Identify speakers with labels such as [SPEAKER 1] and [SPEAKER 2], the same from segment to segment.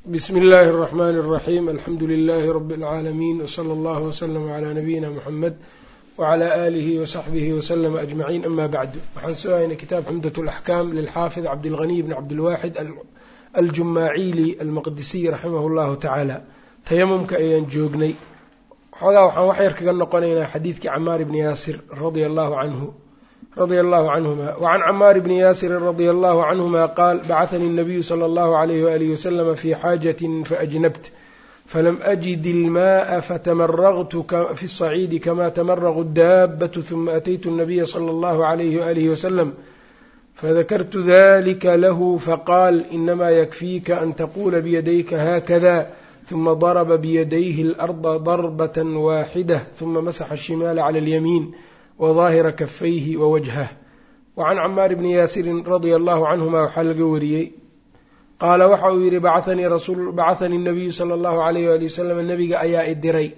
[SPEAKER 1] bsm اllahi الرحmn الرaxيm alxamdu لlh rb العaalamiin wslى اllah wslm عlى nabiyina mxamed wعlى آlih وsaxbih wslm aجmaciin ama bacdu waxaan soo haynay kitaab xumdaة الأxkam lilxaafid cabdاlغني bn cabdilwaxid aljumaaciili almaqdisiy raximah اllahu tacaala tayamumka ayaan joognay xoogaa waxaan wax yar kaga noqonaynaa xadiidkii camaar bni yaasir radia allahu canhu radia allahu canhuma wacan camaar bni yaasirin radia allahu canhuma qaal bacahanii الnabiyu sala allahu alayh waalihi waslama fi xaajatin faajnabt falam ajid ilmaءa fatamaragtu fi الصaciidi kama tamaraqu daabatu huma ataytu الnabiya slى اllahu alayh waalihi wasalam fadakartu dalika lahu faqaal inama yakfiika an taqula biyadayka hakada ثuma darba biyadayhi اlأrضa darbaة waaxidة ثuma masaxa الshimaala clى اlyamiin wظaahira kafayhi wawajhah wacan camaar bni yaasirin radia allahu canhuma waxaa laga wariyey qaala waxa uu yihi bacahanii الnabiyu salى اllahu alayh wali wasalam nabiga ayaa idiray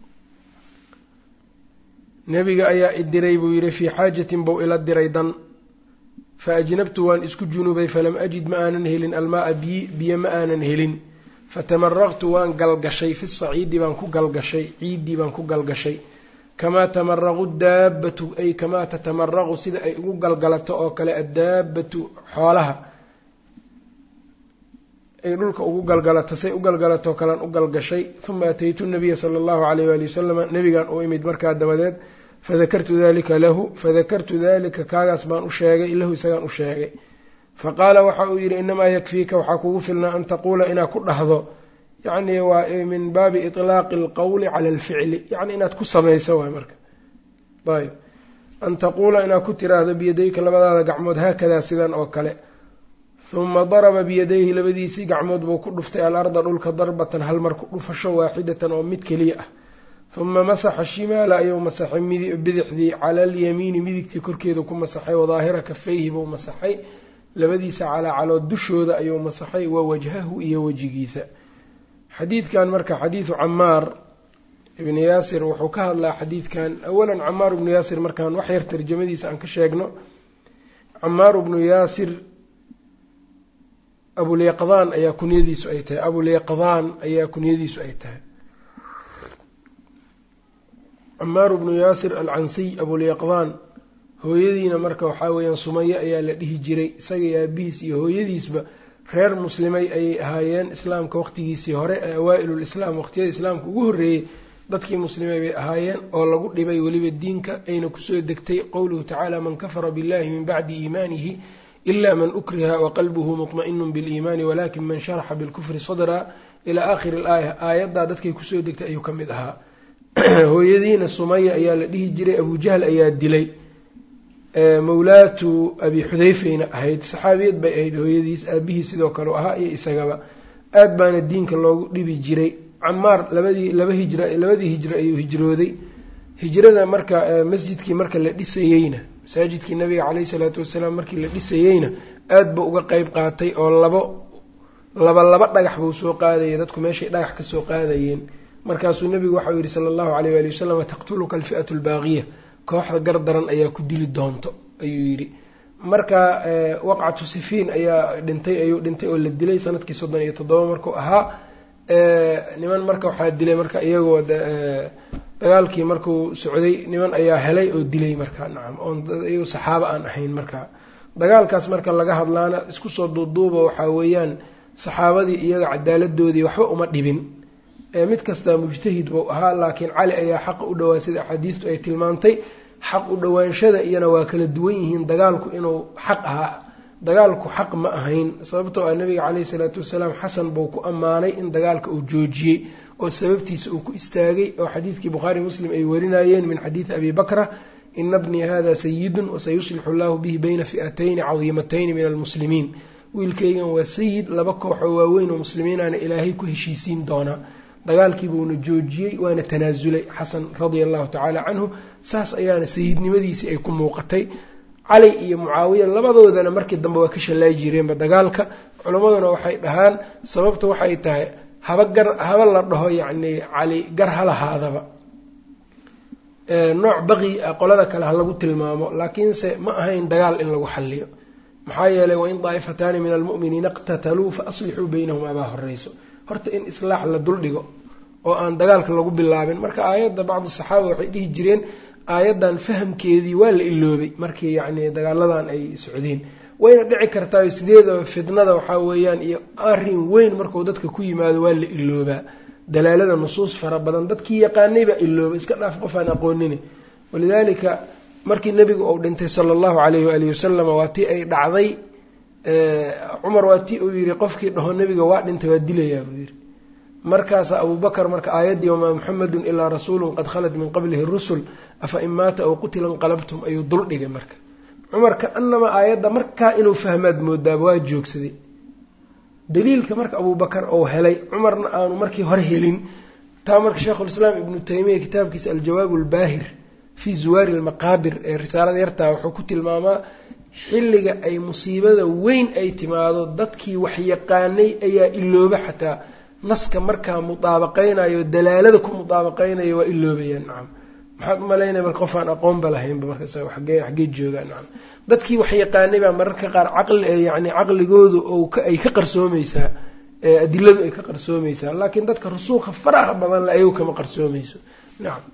[SPEAKER 1] nebiga ayaa idiray buu yihi fii xaajatin bou ila diray dan faajnabtu waan isku junubay falam ajid ma aanan helin almaaa biyo ma aanan helin fatamaraqtu waan galgashay fi saciidi baan ku galgashay ciiddii baan ku galgashay kamaa tamaraqu daabbatu ay kamaa tatamaraqu sida ay ugu galgalato oo kale addaabbatu xoolaha ay dhulka ugu galgalato say u galgalatoo kalean u galgashay uma ataytu nabiya sala allahu alayh waali wasalama nebigaan u imid markaa dabadeed fadakartu dalika lahu fadakartu dalika kaagaas baan u sheegay lahu isagaan u sheegay faqaala waxa uu yidhi inamaa yakfiika waxaa kugu filnaa an taquula inaad ku dhahdo yacni waa min baabi iطlaaqi alqowli cala alficli yacni inaad ku samayso waay marka ayb an taquula inaad ku tiraahdo biyadayka labadaada gacmood haakadaa sidan oo kale huma daraba biyadayhi labadiisii gacmood buu ku dhuftay alarda dhulka darbatan hal mar ku dhufasho waaxidatan oo mid keliya ah huma masaxa shimaala ayuu masaxay bidixdii cala alyamiini midigtii korkeedu ku masaxay wadaahira kafayhi buu masaxay labadiisa calaacalood dushooda ayuu masaxay wa wajhahu iyo wejigiisa xadiidkan marka xadiidu camaar ibni yaasir wuxuu ka hadlaa xadiidkan awalan camaar ibnu yaasir markaan wax yar tarjamadiisa aan ka sheegno camaar ibnu yaasir abulyaqdaan ayaa kunyadiisu ay tahay abulyaqdaan ayaa kunyadiisu ay tahay camaar ibnu yaasir alcansiy abulyaqdaan hooyadiina marka waxaa weeyaan sumaye ayaa la dhihi jiray isaga iyo aabihiis iyo hooyadiisba reer muslimay ayay ahaayeen islaamka waqtigiisii hore ee awaa-ilulislaam waqtiyada islaamka ugu horreeyey dadkii muslimay bay ahaayeen oo lagu dhibay weliba diinka ayna kusoo degtay qowluhu tacaala man kafara billahi min bacdi iimaanihi ila man ukriha waqalbuhu mutma'inun biliimaani walakin man sharaxa bilkufri sadra ilaa aakhiri alaaya aayaddaa dadkay kusoo degtay ayuu ka mid ahaa hooyadiina sumaya ayaa la dhihi jiray abujahl ayaa dilay mawlaatu abi xudayfeyna ahayd saxaabiyad bay ahayd hooyadiis aabihii sidoo kale ahaa iyo isagaba aad baana diinka loogu dhibi jiray camaar labadii laba hijra labadii hijro ayuu hijrooday hijrada marka masjidkii marka la dhisayeyna masaajidkii nabiga caleyhi salaatu wasalaam markii la dhisayeyna aad buu uga qeyb qaatay oo labo laba laba dhagax buu soo qaadayay dadku meeshay dhagax kasoo qaadayeen markaasuu nabigu waxau yihi sala allahu aleyh waali wasalam taqtuluka alfi'atu albaaqiya kooxda gardaran ayaa ku dili doonto ayuu yidhi marka waqcatu sifiin ayaa dhintay ayuu dhintay oo la dilay sanadkii soddon iyo toddoba markuu ahaa niman marka waxaa dilay marka iyagoo dagaalkii markuu socday niman ayaa helay oo dilay marka nacam oon iyago saxaabo aan ahayn marka dagaalkaas marka laga hadlaana isku soo duuduuba waxaa weeyaan saxaabadii iyaga cadaaladoodii waxba uma dhibin mid kastaa mujtahid buu ahaa laakiin cali ayaa xaqa u dhowaa sida axaadiistu ay tilmaantay xaq u dhowaanshada iyana waa kala duwan yihiin dagaalku inuu xaq ahaa dagaalku xaq ma ahayn sababtoo ah nabiga caleyhi salaatu wasalaam xasan buu ku ammaanay in dagaalka uu joojiyey oo sababtiisa uu ku istaagay oo xadiidkii bukhaari muslim ay warinayeen min xadiidi abi bakra ina bnii hada sayidun wasayuslixu allahu bihi bayna fi'atayni cadiimatayni min almuslimiin wiilkaygan waa sayid laba kooxoo waaweyn oo muslimiinaana ilaahay ku heshiisiin doonaa dagaalkii buuna joojiyey waana tanaasulay xasan radia allahu tacaala canhu saas ayaana sayidnimadiisii ay ku muuqatay cali iyo mucaawiya labadoodana markii dambe waa ka shallaayi jireenba dagaalka culammaduna waxay dhahaan sababta waxay tahay haba gar haba la dhaho yacni cali gar ha lahaadaba nooc baqi ah qolada kale ha lagu tilmaamo laakiinse ma ahayn dagaal in lagu xalliyo maxaa yeelay wain daa'ifataani min almu'miniina iqtataluu fa aslixuu baynahum abaa horeyso horta in islaax la duldhigo oo aan dagaalka lagu bilaabin marka aayadda bacdi saxaaba waxay dhihi jireen aayaddan fahamkeedii waa la iloobay markii yacni dagaaladan ay socdeen wayna dhici kartaa sideedaba fitnada waxaa weeyaan iyo arrin weyn markuu dadka ku yimaado waa la iloobaa dalaalada nusuus fara badan dadkii yaqaanay baa ilooba iska dhaaf qof aan aqoonini walidaalika markii nebigu uu dhintay sala allahu calayhi waalihi wasalam waa tii ay dhacday cumar waa tii uu yidhi qofkii dhaho nebiga waa dhintay waa dilayaa buu yidhi markaasa abubakar marka aayaddii wamaa muxamedun ilaa rasuulun qad khalat min qablihi rusul afa in maata aw qutila inqalabtum ayuu dul dhigay marka cumar ka anama aayadda markaa inuu fahmaad moodaaba waa joogsaday daliilka marka abubakar uu helay cumarna aanu markii hore helin taa marka sheikhulislaam ibnu taymiya kitaabkiisa aljawaab albaahir fii zuwaari almaqaabir ee risaalada yartaa wuxuu ku tilmaamaa xilliga ay musiibada weyn ay timaado dadkii waxyaqaanay ayaa ilooba xataa naska markaa mudaabaqaynayo dalaalada ku mudaabaqaynayo waa iloobayaan nacam maxaad umalaynaya marka qof aan aqoonba lahaynba markaas agee xaggee joogaan nacam dadkii wax yaqaanay baa mararka qaar caqli yani caqligoodu ou ay ka qarsoomaysaa adiladu ay ka qarsoomaysaa laakiin dadka rusuuqa faraha badan le ayagu kama qarsoomayso nacam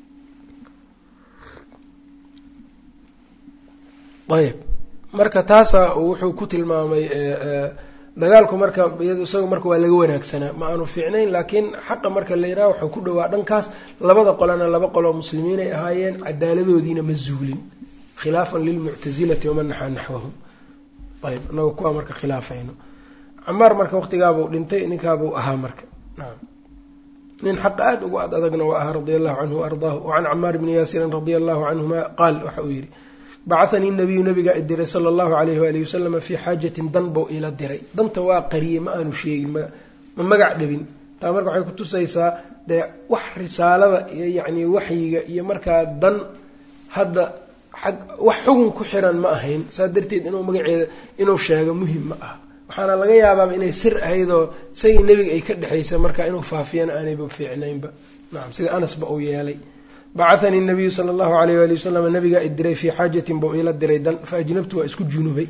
[SPEAKER 1] ayb marka taasaa wuxuu ku tilmaamay dagaalku marka iyado isaga marka waa laga wanaagsanaa ma aanu fiicnayn laakiin xaqa marka la yidhaha waxuu ku dhawaa dhankaas labada qolana laba qoloo muslimiinay ahaayeen cadaaladoodiina ma zuulin khilaafan lilmuctasilati waman naxaa naxwahum ayb inaga kuwaa marka khilaafayno camaar marka waqtigaabuu dhintay ninkaabuu ahaa marka naam nin xaqa aada ugu ad adagna waa ahaa radia allahu canhu waardaahu wacan camaar bni yaasirin radia allahu canhuma qaal waxa uu yidhi bacahanii nabiyu nabigaa i diray sala allahu alayhi waalihi wasalama fii xaajatin dan bou ila diray danta waa qariyey ma aanu sheegin ma magac dhabin taa marka waxay kutusaysaa dee wax risaalada iyo yacni waxyiga iyo markaa dan hadda xag wax xugun ku xiran ma ahayn saas darteed inuu magaceeda inuu sheego muhim ma aha waxaana laga yaabaaba inay sir ahaydoo isagii nebiga ay ka dhexaysa marka inuu faafiyana aanayba fiicnaynba nacam sida anasba uu yeelay bacahanii nabiyu sala allahu alayh waali wasalam nabigaa i diray fii xaajatin buu iila diray dan fa ajnabtu waa isku junubay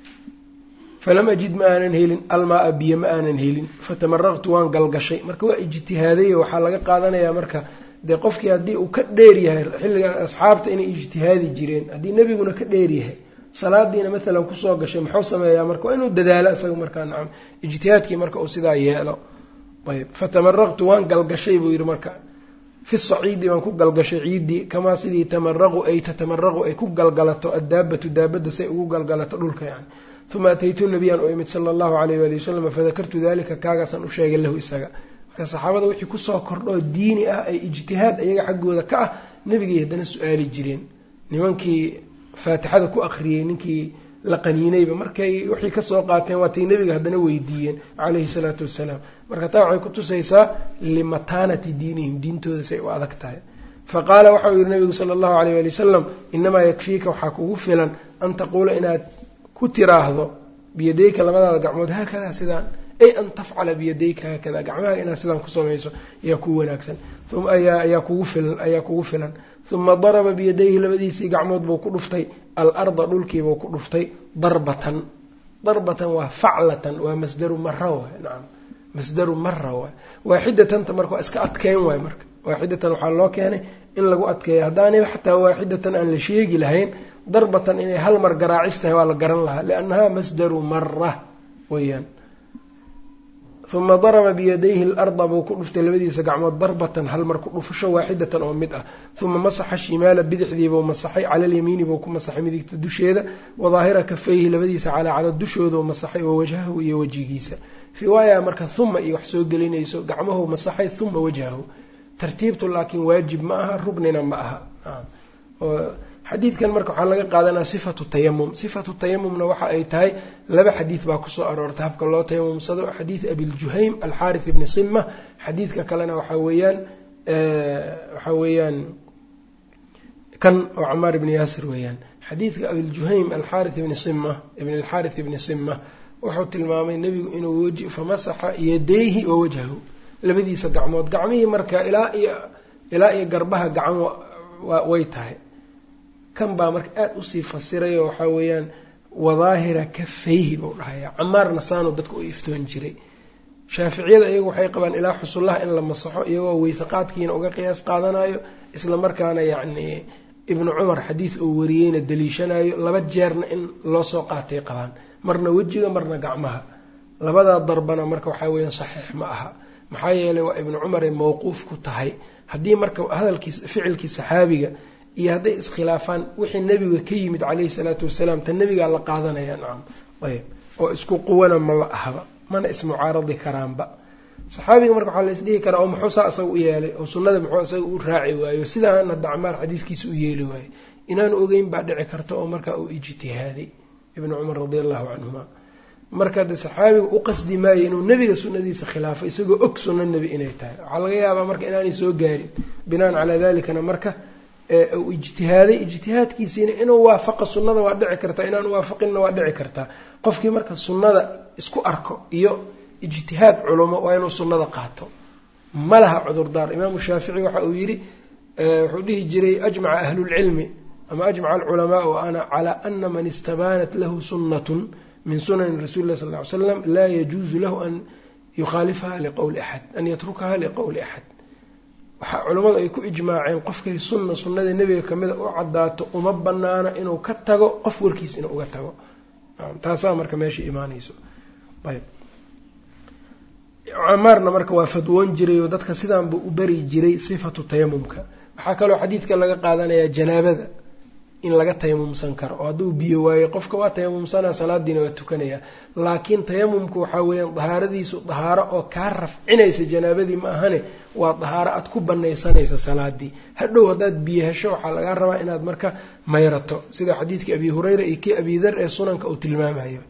[SPEAKER 1] falam ajid ma aanan helin almaa-a biyo ma aanan helin fatamaraqtu waan galgashay marka waa ijtihaadayo waxaa laga qaadanayaa marka dee qofkii haddii uu ka dheer yahay xilliga asxaabta inay ijtihaadi jireen haddii nebiguna ka dheer yahay salaadiina maalan kusoo gashay muxuu sameeyaa marka waa inuu dadaalo isaga markaa nacam ijtihaadkii marka uu sidaa yeelo ayb fatamaraqtu waan galgashay buu yidhi marka fi saciidi waan ku galgashay ciiddii kamaa sidii tamaraqu ay tatamaraqu ay ku galgalato addaabatu daabadda say ugu galgalato dhulka yani uma ataytu nabiyaan u imid sala allahu alayh waali wasalam fadakartu dalika kaagaasaan u sheegay lahu isaga marka saxaabada wixii kusoo kordhoo diini ah ay ijtihaad iyaga xaggooda ka ah nebigay haddana su-aali jireen nimankii faatixada ku akhriyey ninkii la qaniinayba markay waxay kasoo qaateen waatay nebiga haddana weydiiyeen calayhi salaatu wassalaam marka taa waxay kutusaysaa limataanati diinihim diintooda say u adag tahay fa qaala waxau yihi nabigu sala allahu alayh waali wasalam inamaa yakfiika waxaa kugu filan an taquula inaad ku tiraahdo biyadayka labadaada gacmood haakadaa sidaan ay an tafcala biyadayka haakada gacmaha inaad sidaan ku samayso ayaa kuu wanaagsan ayaa kugu filan ayaa kugu filan uma daraba biyadayhi labadiisii gacmood buu ku dhuftay alarda dhulkiibuu ku dhuftay darbatan darbatan waa faclatan waa masdaru mara waay nacam masdaru mara waay waaxidatanta marka waa iska adkeyn waay marka waaxidatan waxaa loo keenay in lagu adkeeya haddaanay xataa waaxidatan aan la sheegi lahayn darbatan inay hal mar garaacis tahay waa la garan lahaa liannaha masdaru mara weyaan uma daraba biyadayhi larda buu ku dhuftay labadiisa gacmood darbatan hal mar ku dhufasho waaxidatan oo mid ah uma masaxa shimaala bidixdiibuu masaxay cala alyamiini buu ku masaxay midigta dusheeda wadaahira kafayhi labadiisa calaacala dushooduu masaxay wa wajhahu iyo wejigiisa riwaaya marka huma iyo wax soo gelinayso gacmahu masaxay huma wajhahu tartiibtu laakiin waajib ma aha rugnina ma aha xadiidkan marka waxaa laga qaadanaa sifatu tayamum sifatu tayamumna waxa ay tahay laba xadiid baa kusoo aroortay habka loo tayamumsado xadiid abiljuhaym alxaarith ibni sima xadiidka kalena waxaa weeyaan waxaa weeyaan kan oo camaar ibni yaasir weeyaan xadiidka abiljuhaym alxaarith ibni sima ibn alxaarith ibni sima wuxuu tilmaamay nebigu inuu wji famasaxa yadayhi wa wajhahu labadiisa gacmood gacmihii marka ilaa iyo ilaa iyo garbaha gacan way tahay kan baa marka aada usii fasirayoo waxaa weeyaan wadaahira kafayhi buu dhahaya camaarna saanu dadka u iftoon jiray shaaficiyada iyagu waxay qabaan ilaa xusullaha in la masaxo iyagoo weyse qaadkiina uga qiyaas qaadanayo isla markaana yacni ibnu cumar xadiis uu wariyeyna daliishanayo laba jeerna in loo soo qaatay qabaan marna wejiga marna gacmaha labadaa darbana marka waxaa weeyaan saxiix ma aha maxaa yeelay waa ibnu cumaray mawquuf ku tahay haddii marka hadalkii ficilkii saxaabiga iyo hadday iskhilaafaan wixii nebiga ka yimid caleyhi salaatu wasalaam ta nebigaa la qaadanaya nacam ayb oo isku quwana maba ahba mana ismucaaradi karaanba saxaabiga marka waxaa la isdhihi karaa oo muxuu saa isaga u yeelay oo sunnada muxuu isaga u raaci waayo sidaana dacmaar xadiiskiisa u yeeli waayo inaanu ogeyn baa dhici karta oo markaa uu ijtihaaday ibnu cumar radia allahu canhuma marka de saxaabiga u qasdi maayo inuu nebiga sunnadiisa khilaafo isagoo og sunno nebi inay tahay waxaa laga yaabaa marka inaanay soo gaarin binaan calaa dalikana marka uu ijtihaaday ijtihaadkiisiina inuu waafaqa sunnada waa dhici kartaa inaanu waafaqinna waa dhici kartaa qofkii marka sunnada isku arko iyo ijtihaad culumo waa inuu sunnada qaato ma laha cudurdaar imaamu shaafici waxa uu yidhi wuxuu dhihi jiray ajmaca ahlulcilmi ama ajmaca alculamaau ana calaa ana man istabaanat lahu sunnatun min sunani rasuli lah sal ly slam laa yajuusu lahu an yukhaalifaha liqowli axad an yatrukaha liqowli axad waxaa culammadu ay ku ijmaaceen qofkay sunna sunnada nebiga kamida u cadaato uma banaana inuu ka tago qof warkiis inuu uga tago taasaa marka meesha imaanayso ayb camaarna marka waa fadwoon jiray oo dadka sidaanba u bari jiray sifatu tayamumka waxaa kaloo xadiidka laga qaadanayaa janaabada in laga tayamumsan karo oo hadduu biyo waayo qofka waa tayamumsanaa salaadiina waa tukanayaa laakiin tayamumku waxaa weeyaan dahaaradiisu dahaaro oo kaa rafcinaysa janaabadii ma ahane waa dahaaro aad ku banaysanaysa salaadii hadhow haddaad biyo hesho waxaa lagaa rabaa inaad marka mayrato sida xadiidkii abi hureyra iyo kii abidar ee sunanka uu tilmaamayo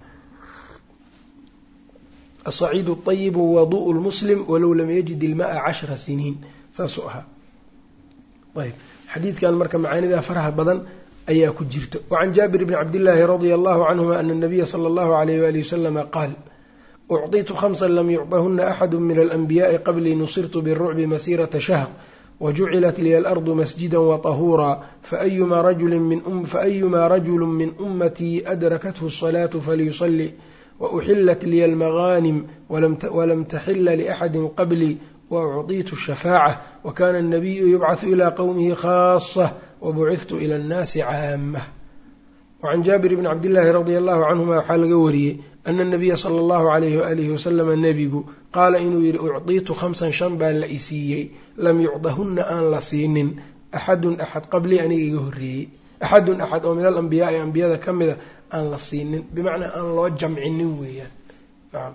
[SPEAKER 1] asaciidu ayibu wadu'u lmuslim walow lam yajid ilmaa cashra siniin saasuu ahaa ayb xadiidkan marka macaanidaa faraha badan ayaa ku jirta wacan jaabir bni cabdillaahi radia allahu canhuma ana nabiya sala allahu alayh wali wasalama qaal ucطitu khamsan lam yucطahuna axadu min alanbiyaءi qablii nusirtu birucbi masirata shahr wajucilat liya alardu masjida waطahuura faayumaa rajulu min ummatii adrakathu الصalaatu falyusali wauxilat liya almagaanim walam taxila liaxadi qablii waucطitu الshafaaca wakana الnabiyu yubcaثu ilى qowmihi khaasة wabuciftu ila annaasi caamah wacan jaabir bni cabdillaahi radia allahu canhuma waxaa laga wariyey ana nabiya sala allahu alayhi waalihi wasalama nebigu qaala inuu yidhi ucdiitu khamsan shan baa la isiiyey lam yucdahunna aan la siinin axadun axad qablii aniga iga horreeyey axadun axad oo min alambiyaai ambiyada ka mida aan la siinin bimacnaa aan loo jamcinin weeyaan nacam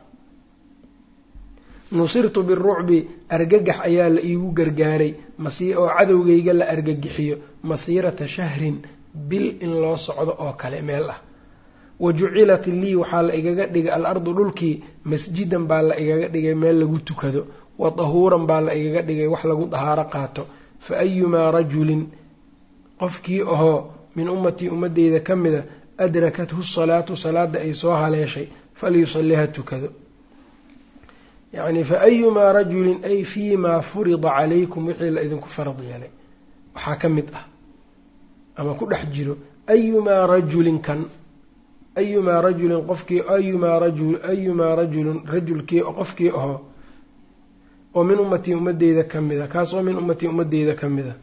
[SPEAKER 1] nusirtu birucbi argagax ayaa la iigu gargaaray oo cadowgayga la argagixiyo masiirata shahrin bil in loo socdo oo kale meel ah wa jucilat lii waxaa la igaga dhigay al-ardu dhulkii masjidan baa la igaga dhigay meel lagu tukado wa dahuuran baa la igaga dhigay wax lagu dahaaro qaato fa ayumaa rajulin qofkii ahoo min ummatii ummadeyda ka mida adrakathu salaatu salaada ay soo haleeshay falyusalli ha tukado yacni fa ayumaa rajulin ay fii maa furida calaykum wixii la idinku farad yeelay waxaa ka mid ah ama ku dhex jiro ayumaa rajulin kan ayumaa rajulin qofkii ayumaa rajul ayumaa rajulin rajulkii qofkii ahoo oo min ummatii ummadeyda ka mida kaas oo min ummatii ummadeyda ka mida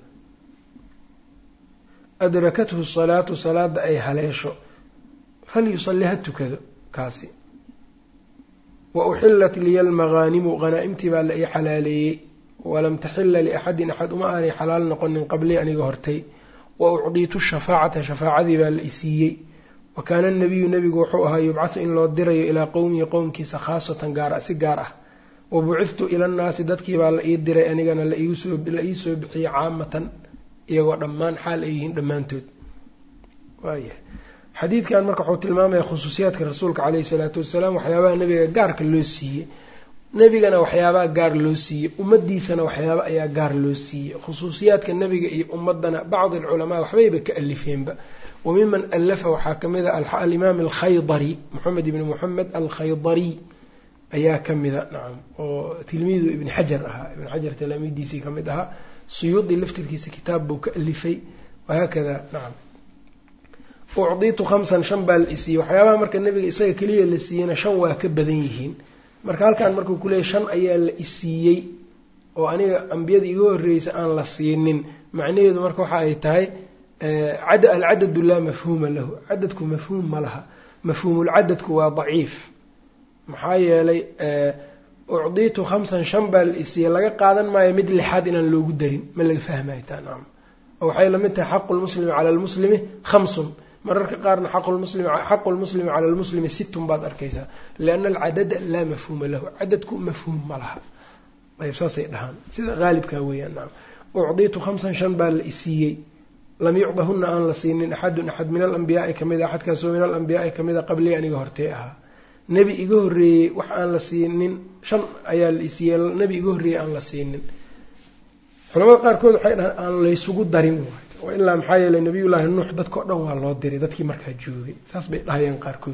[SPEAKER 1] adrakathu salaatu salaada ay haleesho falyusalli ha tukado kaasi wa uxilat liya almaghaanimu hanaa-imtii baa la ii xalaaleeyey walam taxila liaxadin axad uma aanay xalaal noqonin qablii aniga hortay wa ucdiitu shafaacata shafaacadii baa la isiiyey wa kaana anabiyu nebigu wuxuu ahaa yubcathu in loo dirayo ilaa qowmihi qowmkiisa khaasatan gaar si gaar ah wa buciftu ila nnaasi dadkii baa la ii diray anigana la ii soo bixiyey caamatan iyagoo dhammaan xaal ay yihiin dhammaantood waaya xadiidkan marka wuxuu tilmaamaya khusuusiyaadka rasuulka caleyhi salaatu wasalaam waxyaabaha nebiga gaarka loo siiyey nebigana waxyaabaha gaar loo siiyey ummadiisana waxyaaba ayaa gaar loo siiyey khusuusiyaadka nebiga iyo ummadana bacdi alculamaa waxbayba ka alifeenba wa miman alafa waxaa kamid a alimaam alkhaydari moxamed ibni moxamed alkhaydariy ayaa kamida nacam oo tilmiidu ibni xajar ahaa ibni xajar talaamiidiisii kamid ahaa suyuudi laftirkiisa kitaab buu ka alifay wahaakada nacam ucdiitu khamsan shan baa la isiiyey waxyaabaha marka nebiga isaga keliya la siiyeyna shan waa ka badan yihiin marka halkan markuu kuleeyay shan ayaa la isiiyey oo aniga ambiyada iga horreysa aan la siinin macnaheedu marka waxa ay tahay alcadadu laa mafhuuma lahu cadadku mafhuum ma laha mafhuumulcadadku waa daciif maxaa yeelay ucdiitu khamsan shan baa la isiiyey laga qaadan maayo mid lixaad inaan loogu darin ma laga fahmayo taa nacam oo waxay lamid tahay xaqu lmuslimi cala lmuslimi khamsun mararka qaarna xaqu lmuslimi cala lmuslimi sittun baad arkaysaa lianna alcadada laa mafhuuma lahu cadadku mafhuum ma laha ayb saasay dhahaan sida haalibkaa weeyaan nacam ucdiitu khamsan shan baa la isiiyey lam yucdahuna aan la siinin axadun axad min alambiyaai kamid a axadkaasoo min alambiyaai kamid a qablii aniga hortee ahaa nebi iga horreeyey wax aan la siinin shan ayaa la isiiyey nebi iga horreeyey aan la siinin culamada qaarkood waxay dhahaan aan laysugu darin waay ilaa maxaa yeeley nabiyullaahi nuux dadkao dhan waa loo diray dadkii markaa joogay saas bay dhahayeen qaarkood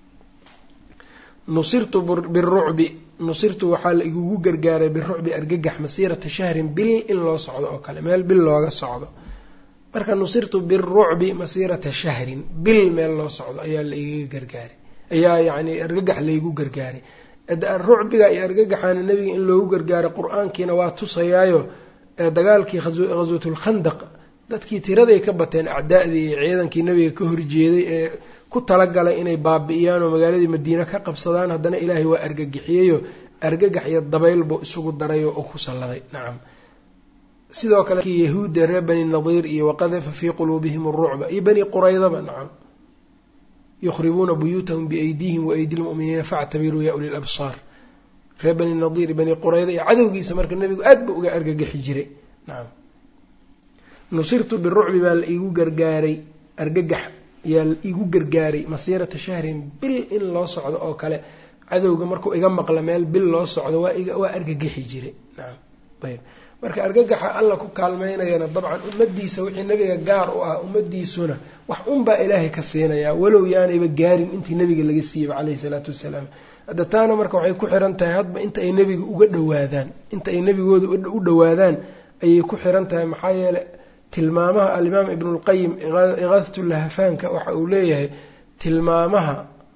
[SPEAKER 1] nusirtu birucbi nusirtu waxaa la igugu gargaaray birucbi argagax masiirata shahrin bil in loo socdo oo kale meel bil looga socdo marka nusirtu birucbi masiirata shahrin bil meel loo socdo ayaa la igaga gargaaray ayaa yacni argagax laygu gargaaray rucbiga iyo argagaxaana nebiga in loogu gargaaray qur-aankiina waa tusayaayo dagaalkii khaswatulkhandaq dadkii tiraday ka bateen acdaadii iyo ciidankii nebiga ka horjeeday ee ku talagalay inay baabi'iyaan oo magaaladii madiine ka qabsadaan haddana ilaahay waa argagixiyeyo argagax iyo dabayl buu isugu darayo oo ku salladay nacam sidoo kale kii yahuudda reer bani nadiir iyo waqadafa fii quluubihim arucba iyo bani quraydaba nacam yukhribuuna buyuutahum biaydiihim waaydi lmu'miniina factabiruu ya uli labsaar reer bani nadiir bani qurayda iyo cadowgiisa marka nebigu aad ba uga argagixi jiray nacam nusirtu birucbi baa la iigu gargaaray argagax yaa la iigu gargaaray masiirata shahrin bil in loo socdo oo kale cadowga markuu iga maqla meel bil loo socdo waa argagixi jiray nacam ayb marka argagaxa alla ku kaalmeynayana dabcan ummadiisa wixii nebiga gaar u ah ummadiisuna wax unbaa ilaahay ka siinayaa walow yaanayba gaarin intii nebiga laga siiyeyba caleyhi salaatu wasalaam hadda taana marka waxay ku xiran tahay hadba inta ay nebiga uga dhowaadaan inta ay nebigooda u dhowaadaan ayay ku xiran tahay maxaa yeeley tilmaamaha alimaam ibnulqayim iqaadatulahafaanka waxa uu leeyahay tilmaamaha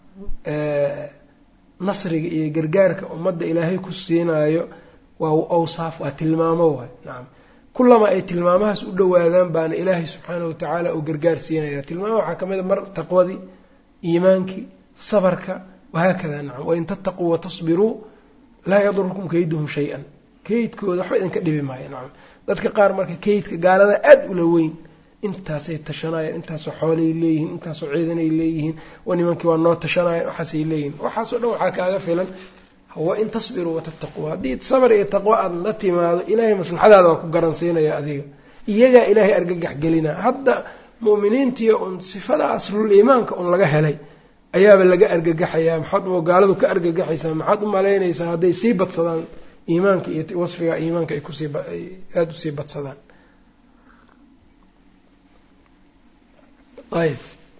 [SPEAKER 1] nasriga iyo gargaarka ummadda ilaahay ku siinaayo waa awsaaf waa tilmaamo waay nacam kullama ay tilmaamahaas u dhowaadaan baana ilaahay subxaanahu watacaala uu gargaar siinaya tilmaamaha waxaa ka mid a mar taqwadii iimaankii sabarka wahaakada nacam wain tattaquu watasbiruu laa yadurukum kayduhum shay-an kaydkooda waxba idinka dhibi maayo nacam dadka qaar marka kaydka gaalada aada ula weyn intaasay tashanayaan intaasoo xoolay leeyihiin intaasoo ciidanay leeyihiin wa nimankii waa noo tashanaya waxaasay leeyihiin waxaasoo dhan waxaa kaaga filan wa in tasbiruu watataquu haddii sabr iyo taqwo aada la timaado ilaahay maslaxadaada waa ku garansiinaya adiga iyagaa ilaahay argagax gelinaa hadda mu'miniintiiyo un sifada aslul iimaanka un laga helay ayaaba laga argagaxayaa maxaad gaaladu ka argagaxaysaa maxaad u malaynaysaa hadday sii badsadaan iimaanka iyo wasfiga iimaanka ay kusii aada usii badsadaan ayb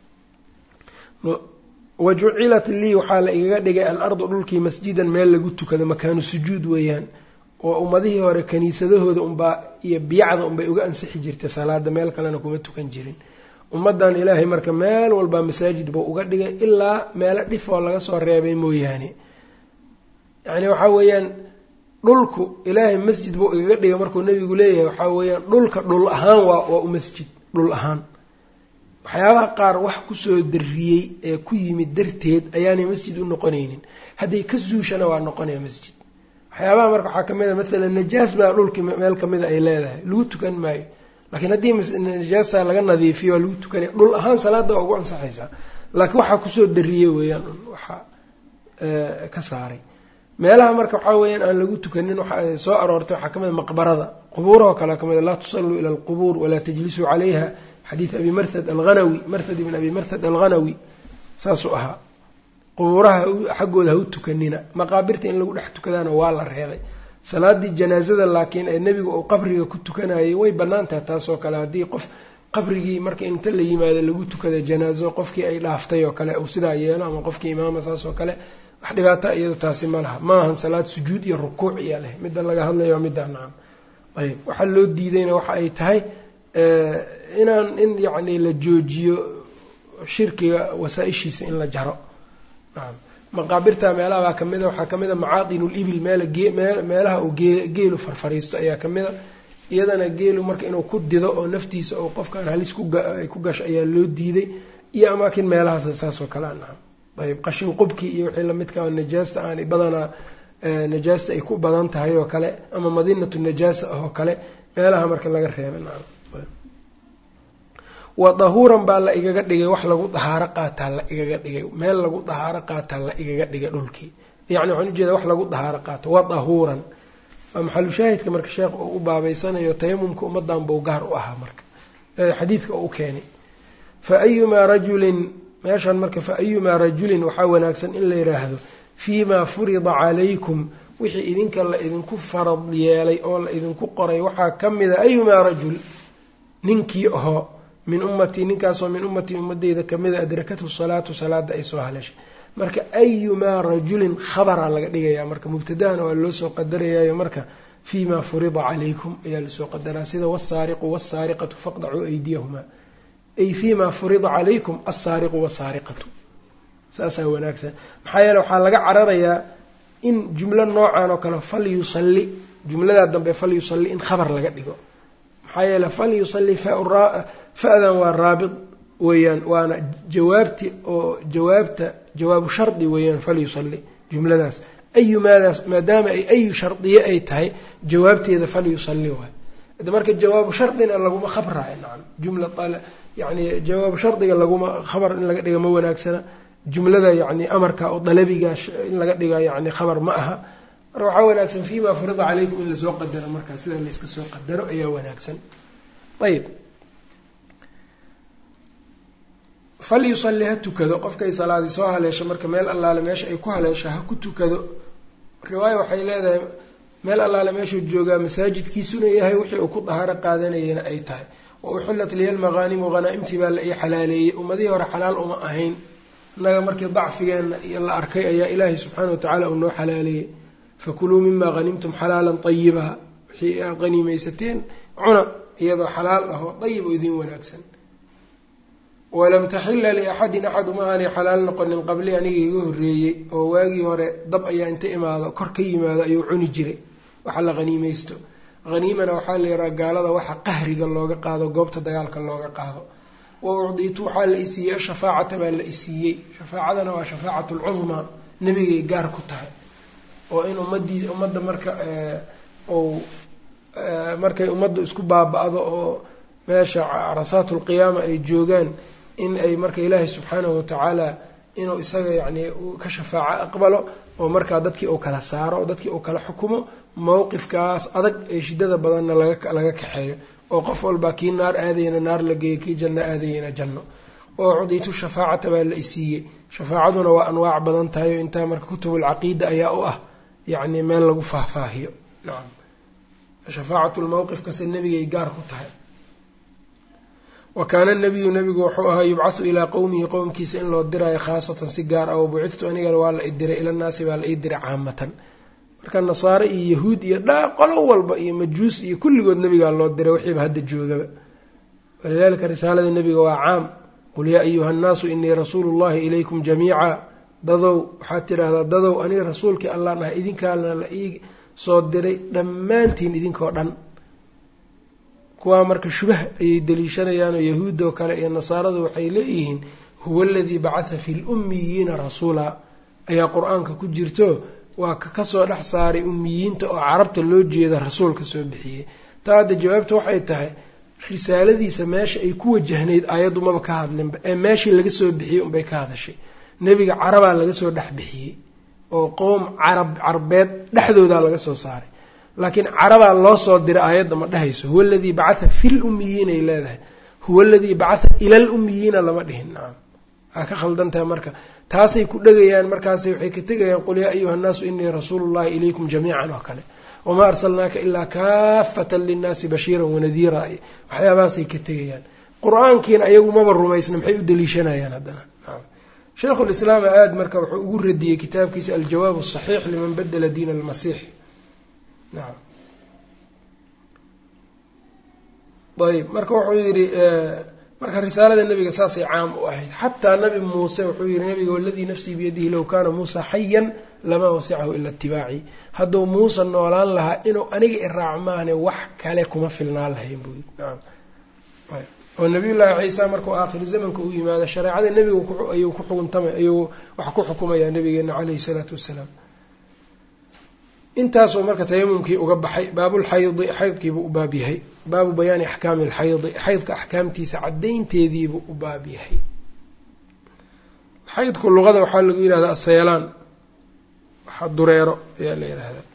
[SPEAKER 1] wajucilat lii waxaa la igaga dhigay al-ardu dhulkii masjidan meel lagu tukado makaanu sujuud weeyaan oo ummadihii hore kaniisadahooda unbaa iyo biyacda unbay uga ansixi jirtay salaada meel kalena kuma tukan jirin ummaddan ilaahay marka meel walbaa masaajid buu uga dhigay ilaa meelo dhif oo laga soo reebay mooyaane yacni waxaa weeyaan dhulku ilaahay masjid buu igaga dhigay markuu nebigu leeyahay waxaa weeyaan dhulka dhul ahaan waa waa u masjid dhul ahaan waxyaabaha qaar wax kusoo darriyey ee ku yimid darteed ayaanay masjid u noqonaynin hadday ka zuushana waa noqonaya masjid waxyaabaha marka waxaa kamid a maalan najaas baa dhulkii meel kamida ay leedahay lagu tukan maayo laakiin haddii najaasa laga nadiifiyo waa lagu tukanaya dhul ahaan salaada waa ugu ansaxaysaa laakiin waxaa kusoo darriyey weeyaan waxaa ka saaray meelaha marka waxaa weeyaan aan lagu tukanin waxa soo aroortay waxaa kamid a maqbarada qubuurahoo kale kamid a laa tusalluu ila alqubuur walaa tajlisuu calayha xadiid abi marhad alghanawi marhad ibn abi marhad alghanawi saasuu ahaa qubuuraha xaggooda ha u tukanina maqaabirta in lagu dhex tukadaana waa la reebay salaadii janaazada laakiin ee nebigu uu qabriga ku tukanayay way bannaan tahay taasoo kale haddii qof qabrigii marka inta la yimaado lagu tukada janaazo qofkii ay dhaaftay oo kale uu sidaa yeelo ama qofkii imaama saas oo kale wax dhibaata iyado taasi ma laha ma ahan salaad sujuud iyo rukuuc iya leh midda laga hadlayo middaa nacam ayb waxaa loo diidayna waxa ay tahay inaan in yacni la joojiyo shirkiga wasaa-ishiisa in la jaro nacam maqaabirta meelaha baa kamid a waxaa kamid a macaadinul-ibil meela meelaha uu geelu farfariisto ayaa kamid a iyadana geelu marka inuu ku dido oo naftiisa oo qofkaan halis ay ku gasho ayaa loo diiday iyo amaakin meelahaas saasoo kale anaa ayb qashin qubki iyo wixii lamidka najaasta aanay badanaa najaasta ay ku badan tahay oo kale ama madinatu najaasa ah oo kale meelaha marka laga reeba nacam wa dahuuran baa la igaga dhigay wax lagu dahaaro qaataa la igaga dhigay meel lagu dahaaro qaataa la igaga dhigay dhulkii yacni waxaan ujeeda wax lagu dahaaro qaato wa dahuuran waa maxalushaahidka marka sheekh uu u baabeysanayo tayamumka ummadan buu gaar u ahaa marka xadiidka uu u keenay fa ayumaa rajulin meeshan marka fa ayumaa rajulin waxaa wanaagsan in la yidhaahdo fiimaa furida calaykum wixii idinka la idinku farad yeelay oo la idinku qoray waxaa ka mida ayumaa rajul ninkii ahoo min ummatii ninkaasoo min ummatii ummadeyda kamida adrakathu salaatu salaada ay soo haleeshay marka ayumaa rajulin khabaraa laga dhigayaa marka mubtadahana waa loo soo qadarayaayo marka fiimaa furida calaykum ayaa lasoo qadaraa sida wasaariqu wasaariqatu faqdacuu aydiyahumaa ay fiimaa furida calaykum alsaariqu wasaariqatu saasaa wanaagsan maxaa yeele waxaa laga cararayaa in jumlo noocan oo kale fal yusalli jumladaa dambe fal yusalli in khabar laga dhigo maxaa yeele fal yusalli fa-dan waa raabit weeyaan waana jawaabti oo jawaabta jawaabu shardi weeyaan fal yusalli jumladaas ayumaadaas maadaama ay ayu shardiye ay tahay jawaabteeda fal yusalli waay de marka jawaabu shardina laguma khabraayo nacam jumla yani jawaabu shardiga laguma khabar in laga dhiga ma wanaagsana jumlada yani amarka oo dalabiga in laga dhiga yani khabar ma aha marka waxaa wanaagsan fiima furida calaykum in lasoo qadaro markaa sida layska soo qadaro ayaa wanaagsan ayib fal yusalli ha tukado qofkay salaadi soo haleesho marka meel allaale meesha ay ku haleesho ha ku tukado riwaaya waxay leedahay meel allaale meeshuu joogaa masaajidkiisuna yahay wixii uu ku dahaaro qaadanayana ay tahay wa uxillat liya lmaqaanimu hanaa-imtii baa la ii xalaaleeyey ummadihii hore xalaal uma ahayn innaga markii dacfigeenna iyo la arkay ayaa ilaahay subxaana wa tacaala uu noo xalaaleeyey fakuluu mimaa hanimtum xalaalan ayiba wixii aad haniimaysateen cuna iyadoo xalaal ah oo dayib oo idiin wanaagsan walam taxila liaxadin axad uma aanay xalaal noqonin qabli aniga iga horreeyey oo waagii hore dab ayaa inta imaado kor ka yimaado ayuu cuni jiray waxa la haniimaysto haniimana waxaa la yidhaha gaalada waxa qahriga looga qaado goobta dagaalka looga qaado wa ucdiitu waxaa la isiiyey ashafaacata baa la isiiyey shafaacadana waa shafaacatu lcudmaa nebigay gaar ku tahay oo in ummadii ummadda marka ou markay ummaddu isku baaba-do oo meesha carasaatu lqiyaama ay joogaan in ay marka ilaahay subxaanahu watacaala inuu isaga yacni ka shafaaco aqbalo oo markaa dadkii uu kala saaro oo dadkii uu kala xukumo mowqifkaas adag ee shiddada badanna laga laga kaxeeyo oo qof walbaa kii naar aadayana naar la geeyo kii janno aadayana janno oo cudiitu shafaacata baa la isiiyey shafaacaduna waa anwaac badan tahay oo intaa marka kutubulcaqiida ayaa u ah yacni meel lagu faahfaahiyo nacam shafaacatu lmowqifkase nebigay gaar ku tahay wa kaana nabiyu nabigu wuxuu ahaa yubcathu ilaa qowmihi qowmkiisa in loo diraayo khaasatan si gaar ah wabucithtu anigana waa la idiray ilanaasi baa la ii diray caamatan marka nasaare iyo yahuud iyo dhaa qolo walba iyo majuus iyo kulligood nabigaa loo diray wixiiba hadda joogaba walidaalika risaalada nebiga waa caam qul yaa ayuha nnaasu inii rasuulu llahi ilaykum jamiica dadow waxaad tidhaahdaa dadow aniga rasuulkii allah nahay idinkaana la ii soo diray dhammaantiin idinkoo dhan kuwaa marka shubah ayay daliishanayaanoo yahuudoo kale iyo nasaaradu waxay leeyihiin huwa aladii bacatha fi lummiyiina rasuula ayaa qur-aanka ku jirto waa ka kasoo dhex saaray ummiyiinta oo carabta loo jeeda rasuulka soo bixiyey taa hadda jawaabta waxay tahay risaaladiisa meesha ay ku wajahnayd aayaddu maba ka hadlinba ee meeshii laga soo bixiyey unbay ka hadashay nebiga carabaa laga soo dhex bixiyey oo qowm carab carbeed dhexdoodaa laga soo saaray laakiin carabaa loo soo diray aayadda ma dhehayso huwa aladii bacatha fi lummiyiin ay leedahay huwa aladii bacatha ila lummiyiina lama dhihin nacam waa ka khaldan tahay marka taasay ku dhegayaan markaas waxay ka tegayaan qul yaa ayuha nnaasu inii rasuulu llahi ilaykum jamiican oo kale wamaa arsalnaaka ilaa kaafatan linnaasi bashiiran wanadiira waxyaabahaasay ka tegayaan qur-aankiina ayagu maba rumaysna maxay u daliishanayaan haddana sheikhu lislaam aad marka wuxuu ugu radiyey kitaabkiisa aljawaab asaxiix liman badela diin almasiix nacam ayb marka wuxuu yidhi marka risaalada nebiga saasay caam u ahayd xataa nabi muuse wuxuu yihi nabiga waladii nafsii biyadihi low kaana muusa xayan lamaa wasicahu ila itibaaci hadduu muuse noolaan lahaa inuu aniga iraac maahne wax kale kuma filnaan lahayn buu yii naam oo nabiyullaahi ciisa markuu aakhiri zamanka u yimaado shareecada nebiga ayuu ku xukuntama ayuu wax ku xukumayaa nabigeena caleyhi salaatu wassalaam intaasuu marka tayamumkii uga baxay baabulxaydi xaydkiibuu u baab yahay baabu bayaani axkaami alxaydi xaydka axkaamtiisa caddaynteediibuu u baab yahay xaydku luqada waxaa lagu yidhahdaa aseelaan waxa dureero ayaa la yidhaahdaa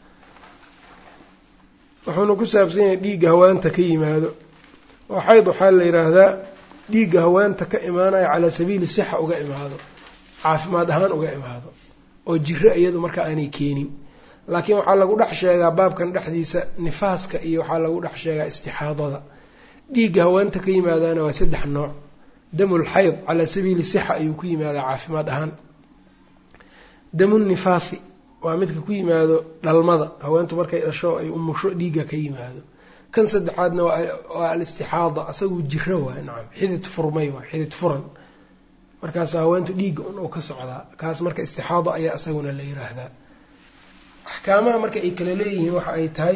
[SPEAKER 1] wuxuuna ku saabsan yahay dhiigga hawaanta ka yimaado oo xayd waxaa la yidhaahdaa dhiigga hawaanta ka imaanaya calaa sabiili sixa uga imaado caafimaad ahaan uga imaado oo jiro iyadu marka aanay keenin laakiin waxaa lagu dhex sheegaa baabkan dhexdiisa nifaaska iyo waxaa lagu dhex sheegaa istixaadada dhiigga haweenta ka yimaadaana waa saddex nooc damul xayd calaa sabiili sixa ayuu ku yimaadaa caafimaad ahaan damun nifaasi waa midka ku yimaado dhalmada haweentu markay dhasho ay umusho dhiigga ka yimaado kan saddexaadna waa alistixaada asaguu jiro waay nacam xidid furmay waay xidid furan markaas haweentu dhiigga un uu ka socdaa kaas marka istixaada ayaa isaguna la yiraahdaa axkaamaha marka ay kala leeyihiin waxa ay tahay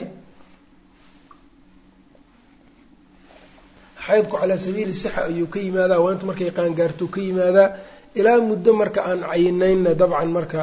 [SPEAKER 1] xaydku calaa sabiili sixa ayuu ka yimaadaa haweenta markay qaangaartuu ka yimaadaa ilaa muddo marka aan cayinaynna dabcan marka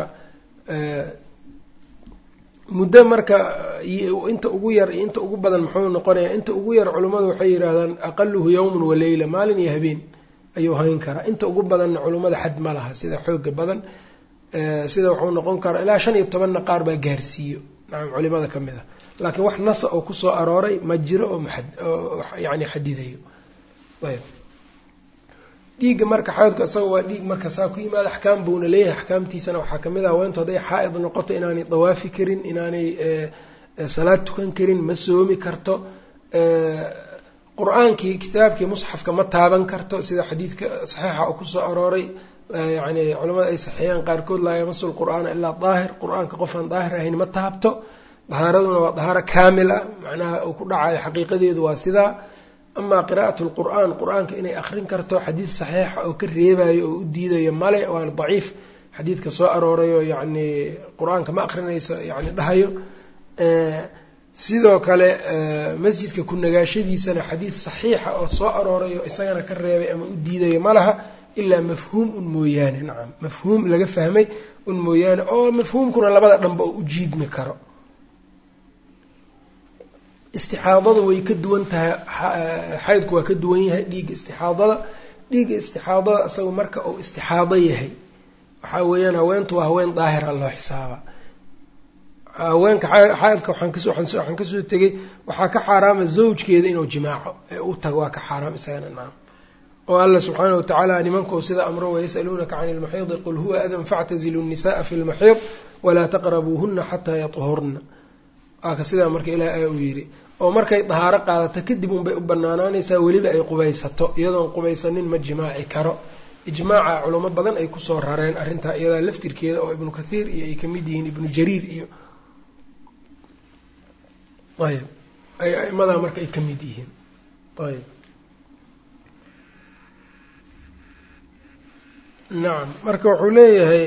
[SPEAKER 1] muddo marka inta ugu yar iyo inta ugu badan muxuu noqonayaa inta ugu yar culummadu waxay yidhaahdaan aqaluhu yowmun wa leyla maalin iyo habeen ayuu hayn karaa inta ugu badanna culummada xad ma laha sida xooga badan sida wuxuu noqon karaa ilaa shan iyo tobanna qaar baa gaarsiiyo nacam culimada ka mid a laakiin wax nasa oo kusoo arooray ma jiro oo oo yani xadidayo ayb dhiigga marka xaydku isaga waa dhiig marka saa ku yimaada axkaam buuna leeyahay axkaamtiisana waxaa kamid ah haweentu hadday xaa-id noqoto inaanay dawaafi karin inaanay salaad tukan karin ma soomi karto qur-aankii kitaabkii musxafka ma taaban karto sida xadiidka saxiixa oo kusoo arooray yani culamada ay saxeeyaan qaarkood laa yamasu lqur'aana ilaa daahir qur-aanka qofaan daahir ahayn ma taabto dahaaraduna waa dahaaro kaamil ah macnaha uu ku dhacayo xaqiiqadeedu waa sidaa amaa qiraa'at lqur'aan qur-aanka inay akrin karto xadiid saxiixa oo ka reebayo oo u diidayo male waana daciif xadiidka soo aroorayo yacni qur-aanka ma akrinayso yani dhahayo sidoo kale masjidka ku nagaashadiisana xadiid saxiixa oo soo aroorayo isagana ka reebay ama u diidayo ma laha ilaa mafhuum un mooyaane nacam mafhuum laga fahmay un mooyaane oo mafhuumkuna labada dhanba oo u jiidmi karo istixaadadu way ka duwan tahay xaydku waa ka duwan yahay dhiigga istixaadada dhiigga istixaadada isaga marka uu istixaado yahay waxaa weeyaan haweentu waa haween daahira loo xisaaba haweenka xaydka waxaan kasoo tegay waxaa ka xaaraama zawjkeeda inuu jimaaco ee u tago waa ka xaaraam isagana nacam oo alla subxaana watacaala nimankuu sida amro wayasaluunaka cani lmaxiidi qul huwa adan factazilu nnisa'a fi lmaxiid walaa taqrabuuhuna xataa yaطhurna waaka sidaa marka ilaah a uu yidhi oo markay dahaaro qaadato kadib unbay u banaanaanaysaa weliba ay qubaysato iyadoon qubaysanin ma jimaaci karo ijmaaca culamo badan ay kusoo rareen arrintaa iyadaa laftirkeeda oo ibnu kathiir iyo ay kamid yihiin ibnu jariir iyo ayb ay aimadaa marka ay ka mid yihiin ayb nacam marka wuxuu leeyahay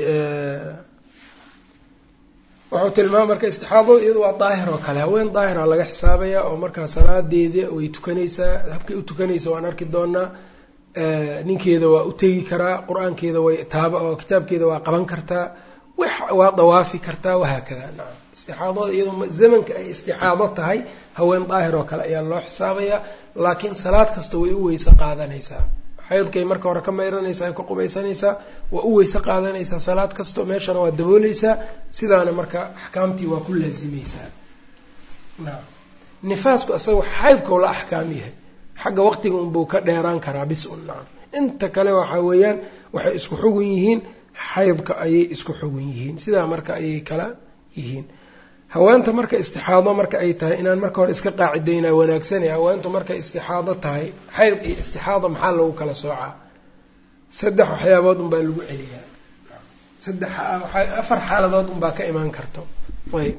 [SPEAKER 1] wuxuu tilmaama marka istixaadada iyadu waa daahir oo kale haween daahira laga xisaabayaa oo markaa salaadeeda way tukanaysaa habkay u tukanaysa waan arki doonaa ninkeeda waa u tegi karaa qur-aankeeda way taaba oo kitaabkeeda waa qaban kartaa waa dawaafi kartaa wahaakada nacam istixaadada iyadoo zamanka ay istixaado tahay haween daahir oo kale ayaa loo xisaabayaa laakiin salaad kasta way u weyse qaadanaysaa xaydkay marka hore ka mayranaysaa ka qubaysanaysaa waa u weyse qaadanaysaa salaad kasto meeshana waa dabooleysaa sidaana marka axkaamtii waa ku laazimaysaa nacam nifaasku isaga xaydkau la axkaam yahay xagga waqtiga unbuu ka dheeraan karaa bis un nacam inta kale waxaa weeyaan waxay isku xugun yihiin xaydka ayay isku xugun yihiin sidaa marka ayay kala yihiin haweenta marka istixaado marka ay tahay inaan marka hore iska qaacidaynaa wanaagsanay haweentu markay istixaado tahay xayd iyo istixaado maxaa lagu kala soocaa saddex waxyaabood unbaa lagu celiyaa saddex afar xaaladood unbaa ka imaan karto ayb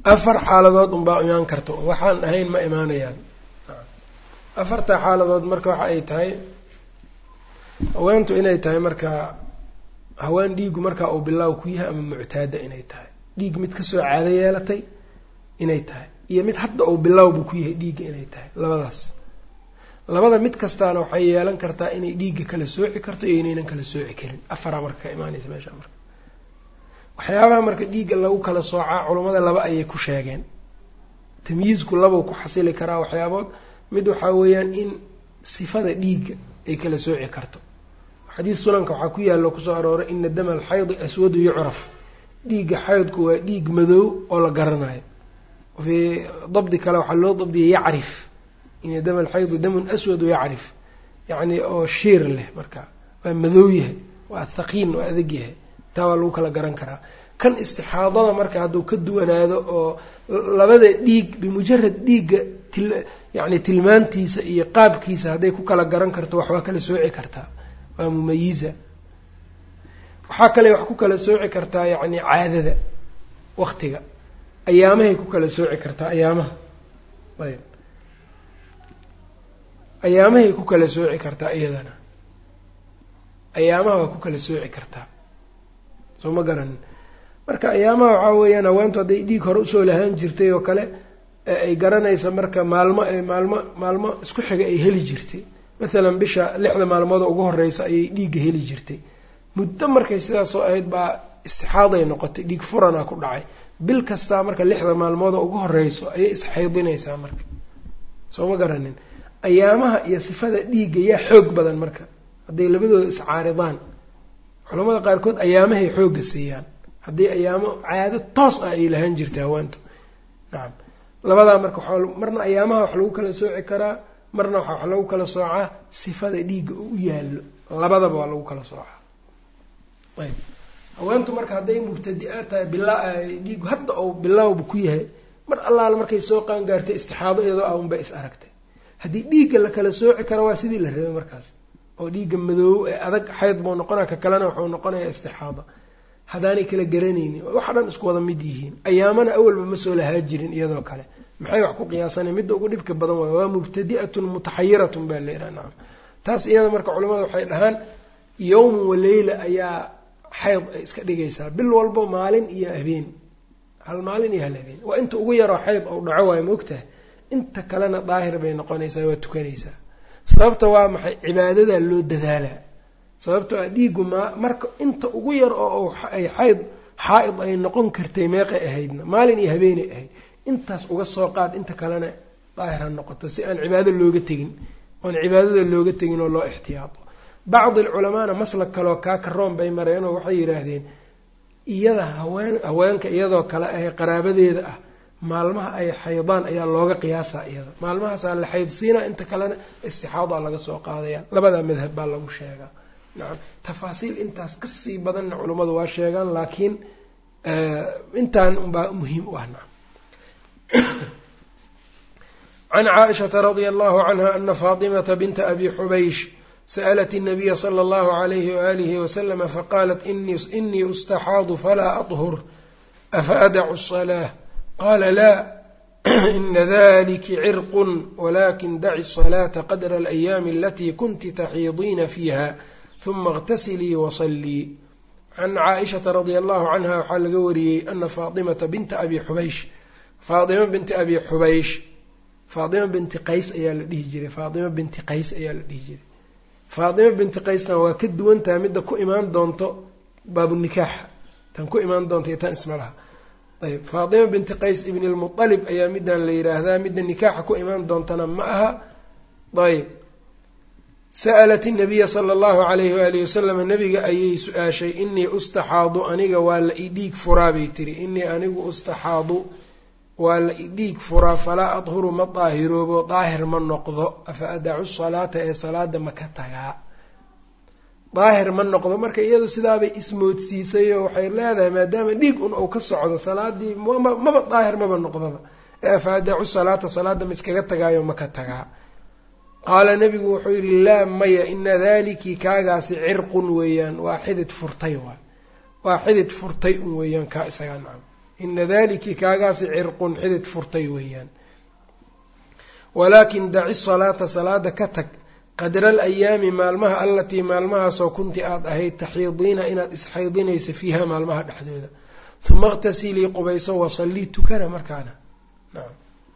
[SPEAKER 1] afar xaaladood unbaa imaan karta waxaan ahayn ma imaanayaan afarta xaaladood marka waxa ay tahay haweentu inay tahay markaa haween dhiigu markaa uu bilaaw ku yahay ama muctaada inay tahay dhiig mid kasoo caado yeelatay inay tahay iyo mid hadda uu bilaawbu ku yahay dhiigga inay tahay labadaas labada mid kastaana waxay yeelan kartaa inay dhiigga kala sooci karto iyo inaynan kala sooci karin afaraa marka ka imaanaysa meesha marka waxyaabaha marka dhiigga lagu kala soocaa culummada laba ayay ku sheegeen tamyiizku labau ku xasili karaa waxyaabood mid waxaa weeyaan in sifada dhiigga ay kala sooci karto xadiis sunanka waxaa ku yaalo kusoo arooray ina dama alxaydi aswadu yucraf dhiigga xaydku waa dhiig madow oo la garanayo fii dabdi kale waxaa loo dabdiyay yacrif ina dama alxaydu damun aswadu yacrif yacni oo shiir leh marka waa madow yahay waa thaqiin waa adag yahay taa waa lagu kala garan karaa kan istixaadada marka hadduu ka duwanaado oo labada dhiig bimujarad dhiigga til yacni tilmaantiisa iyo qaabkiisa hadday ku kala garan karto wax waa kala sooci kartaa waa mumayiza waxaa kale wax ku kala sooci kartaa yacni caadada waktiga ayaamahay ku kala sooci kartaa ayaamaha ayb ayaamahay ku kala sooci kartaa iyadana ayaamaha waa ku kala sooci kartaa soo ma garanin marka ayaamaha waxaa weeyaan haweentu hadday dhiig hore usoo lahaan jirtay oo kale ay garanaysa marka maalmo maalmo maalmo isku xiga ay heli jirtay mathalan bisha lixda maalmood ugu horeysa ayay dhiigga heli jirtay muddo markay sidaasoo ahayd baa istixaaday noqotay dhiig furanaa ku dhacay bil kastaa marka lixda maalmood ugu horeyso ayay isxaydinaysaa marka soo ma garanin ayaamaha iyo sifada dhiigga yaa xoog badan marka hadday labadooda iscaaridaan culamada qaarkood ayaamahay xoogga siiyaan haddii ayaamo caado toos ah ay lahaan jirtay haweentu nacam labadaa marka marna ayaamaha wax lagu kala sooci karaa marna waxaa wax lagu kala soocaa sifada dhiigga oo u yaallo labadaba waa lagu kala soocaa ayb haweentu marka hadday mubtadi-a tahay bilaa dhiigu hadda ou bilaawba ku yahay mar allaala markay soo qaangaartay istixaado iyadoo ah unbay is aragtay haddii dhiigga la kala sooci karo waa sidii la rabay markaas oo dhiigga madoobo ee adag xayd buu noqonaya ka kalena wuxuu noqonayaa istixaada haddaanay kala garanaynin waxa dhan isku wada mid yihiin ayaamana awalba ma soo lahaa jirin iyadoo kale maxay wax ku qiyaasanay midda ugu dhibka badan waay waa mubtadi'atun mutaxayiratun baa la yidhaha nacam taas iyada marka culamada waxay dhahaan yowman wa leyla ayaa xayd ay iska dhigaysaa bil walbo maalin iyo habeen hal maalin iyo hal habeen waa inta ugu yaroo xayd ou dhaco waayo maogtahay inta kalena daahir bay noqonaysaa waa tukanaysaa sababta waa maxay cibaadadaa loo dadaalaa sababto a dhiigu ma marka inta ugu yar oo ay xayd xaa-id ay noqon kartay meeqay ahaydna maalin iyo habeenay ahayd intaas uga soo qaad inta kalena daahir ha noqoto si aan cibaado looga tegin oon cibaadada looga tegin oo loo ixtiyaato bacdi alculamaana maslag kaleo kaa karoon bay mareenoo waxay yidhaahdeen iyada haween haweenka iyadoo kale ah qaraabadeeda ah maalmaha ay xaydaan ayaa looga qiyaasaa iyada maalmahaasaa la xaydsiinaa inta kalena istixaadaa laga soo qaadaya labadaa madhab baa lagu sheegaa nacam tafaasiil intaas kasii badanna culummadu waa sheegaan laakiin intaan unbaa muhiim u ah nacam can caaishata radia allahu canha ana faatimata binta abi xubaysh sa'lat الnabiya slى اllahu عalayhi waalihi waslama faqaalat inii ustaxaadu falaa aطhur afa adacu الصlaة qala la ina daliki cirq walakin daci الصlaةa qadra اlayaami alati kunti taxiidiina fiiha huma اغtasilii wasalii can caaishata radia allahu canha waxaa laga wariyey ana faatimata binta abi xubaysh faatima binti abi xubaysh faatima binti qays ayaa la dhihi jiray faatima binti qays ayaa la dhihi jiray faatima binti qaysna waa ka duwan tahay midda ku imaan doonto baabunikaaxa tan ku imaan doonto iyo tan isma laha ayb faatima binti qays ibn lmualib ayaa middan la yidhaahdaa midda nikaaxa ku imaan doontana ma aha ayb sa'alat inabiya sala allahu calayhi waalihi wasalam nabiga ayay su-aashay inii ustaxaadu aniga waa la idhiig furaa bay tiri inii anigu ustaxaadu waa la idhiig furaa falaa adhuru ma daahiroobo daahir ma noqdo afa adacu salaata ee salaada ma ka tagaa daahir ma noqdo marka iyadu sidaabay ismoodsiisay oo waxay leedahay maadaama dhiig un uu ka socdo salaadii maba daahir maba noqdaba ee afa adacu salaata salaada ma iskaga tagaayo ma ka tagaa qaala nabigu wuxuu yidhi laa maya ina daliki kaagaasi cirqun weeyaan waa xidid furtay waay waa xidid furtay un weeyaan kaa isagaa nacam ina daliki kaagaasi cirqun xidid furtay weeyaan walaakin daci salaata salaada ka tag qadra alayaami maalmaha allatii maalmahaasoo kunti aada ahayd taxiidiina inaad isxaydinaysa fiiha maalmaha dhexdooda uma iqtasilii qubayso wasallii tukana markaana nacam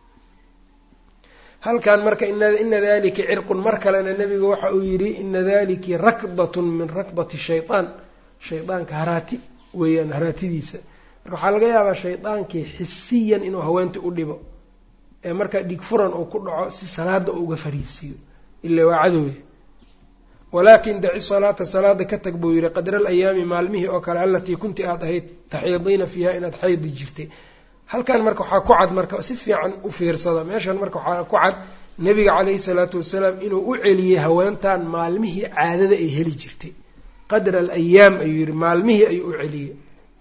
[SPEAKER 1] halkan marka ina dalika cirqun mar kalena nebigu waxa uu yidhi ina daliki rakdatun min rakdati shayaan shaydaanka haraati weeyaan haraatidiisa marka waxaa laga yaabaa shaydaankii xisiyan inuu haweenta u dhibo ee markaa dhig furan uu ku dhaco si salaada uu uga fariisiiyo ila waa cadowya walaakin daci salaata salaada ka tag buu yihi qadra alayaami maalmihii oo kale alatii kunti aada ahayd taxiidiina fiiha inaad xaydi jirtay halkan marka waxaa ku cad marka si fiican u fiirsada meeshan marka waxaa ku cad nebiga caleyhi salaatu wasalaam inuu u celiyey haweentan maalmihii caadada ay heli jirtay qadra alayaam ayuu yihi maalmihii ayuu u celiyey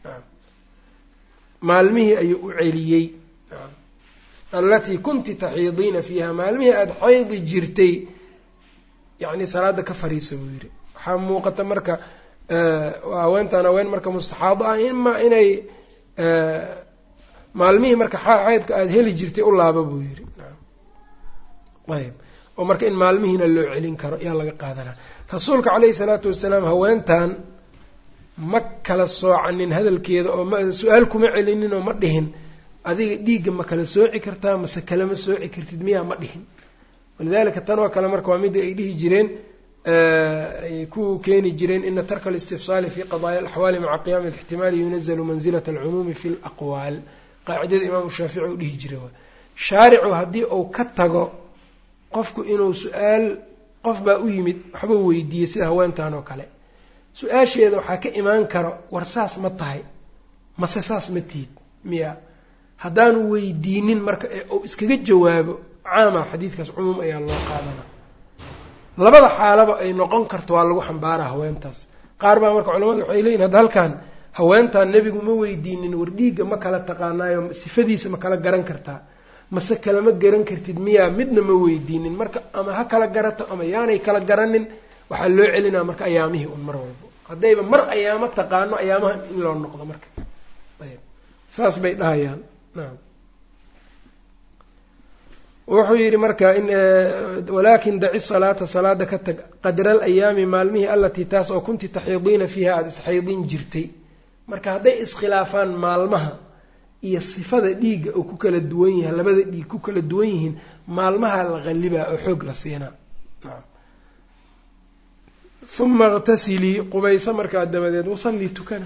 [SPEAKER 1] maalmihii ayuu u celiyey allatii kunti taxiidiina fiiha maalmihii aada xaydi jirtay yacni salaada ka fariisa buu yidhi waxaa muuqata marka haweentan haween marka mustaxaado ah ima inay maalmihii marka xaydka aada heli jirtay u laaba buu yidhi ayb oo marka in maalmihiina loo celin karo ayaa laga qaadanaa rasuulka caleyhi salaatu wasalaam haweentan ma kala soocanin hadalkeeda oo ma su-aal kuma celinin oo ma dhihin adiga dhiigga ma kala sooci kartaa mase kalama sooci kartid miyaa ma dhihin walidalika tan oo kale marka waa midda ay dhihi jireen ay ku keeni jireen ina tarka alistifsaali fi qadaaya alaxwaali maca qiyaami alixtimaali yunazalu manzilat alcumuumi fi laqwaal qaacidada imaamu shaafici u dhihi jira shaaricu haddii uu ka tago qofku inuu su-aal qof baa u yimid waxba weydiiyey sida haweentan oo kale su-aasheeda waxaa ka imaan karo war saas ma tahay mase saas ma tihid miya haddaanu weydiinin marka ee uu iskaga jawaabo caama xadiidkaas cumuum ayaa loo qaadana labada xaalaba ay noqon karto waa lagu xambaaraa haweentaas qaar baa marka culamadu waxay leeyihin hadda halkan haweentan nebigu ma weydiinin war dhiigga ma kala taqaanaayo sifadiisa ma kala garan kartaa mase kalama garan kartid miyaa midna ma weydiinin marka ama ha kala garato ama yaanay kala garanin waxaa loo celinaa marka ayaamihii un mar walbo haddayba mar ayaamo taqaano ayaamaha in loo noqdo marka ayb saas bay dhahayaan naam wuxuu yidhi marka walaakin daci salaata salaada ka tag qadra alayaami maalmihii allatii taas oo kunti taxiidiina fiiha aada isxaydin jirtay marka hadday iskhilaafaan maalmaha iyo sifada dhiigga oo ku kala duwan yahay labada dhiig ku kala duwan yihiin maalmaha la qallibaa oo xoog la siinaa uma iqtasilii qubayso markaa dabadeed wasallii tukana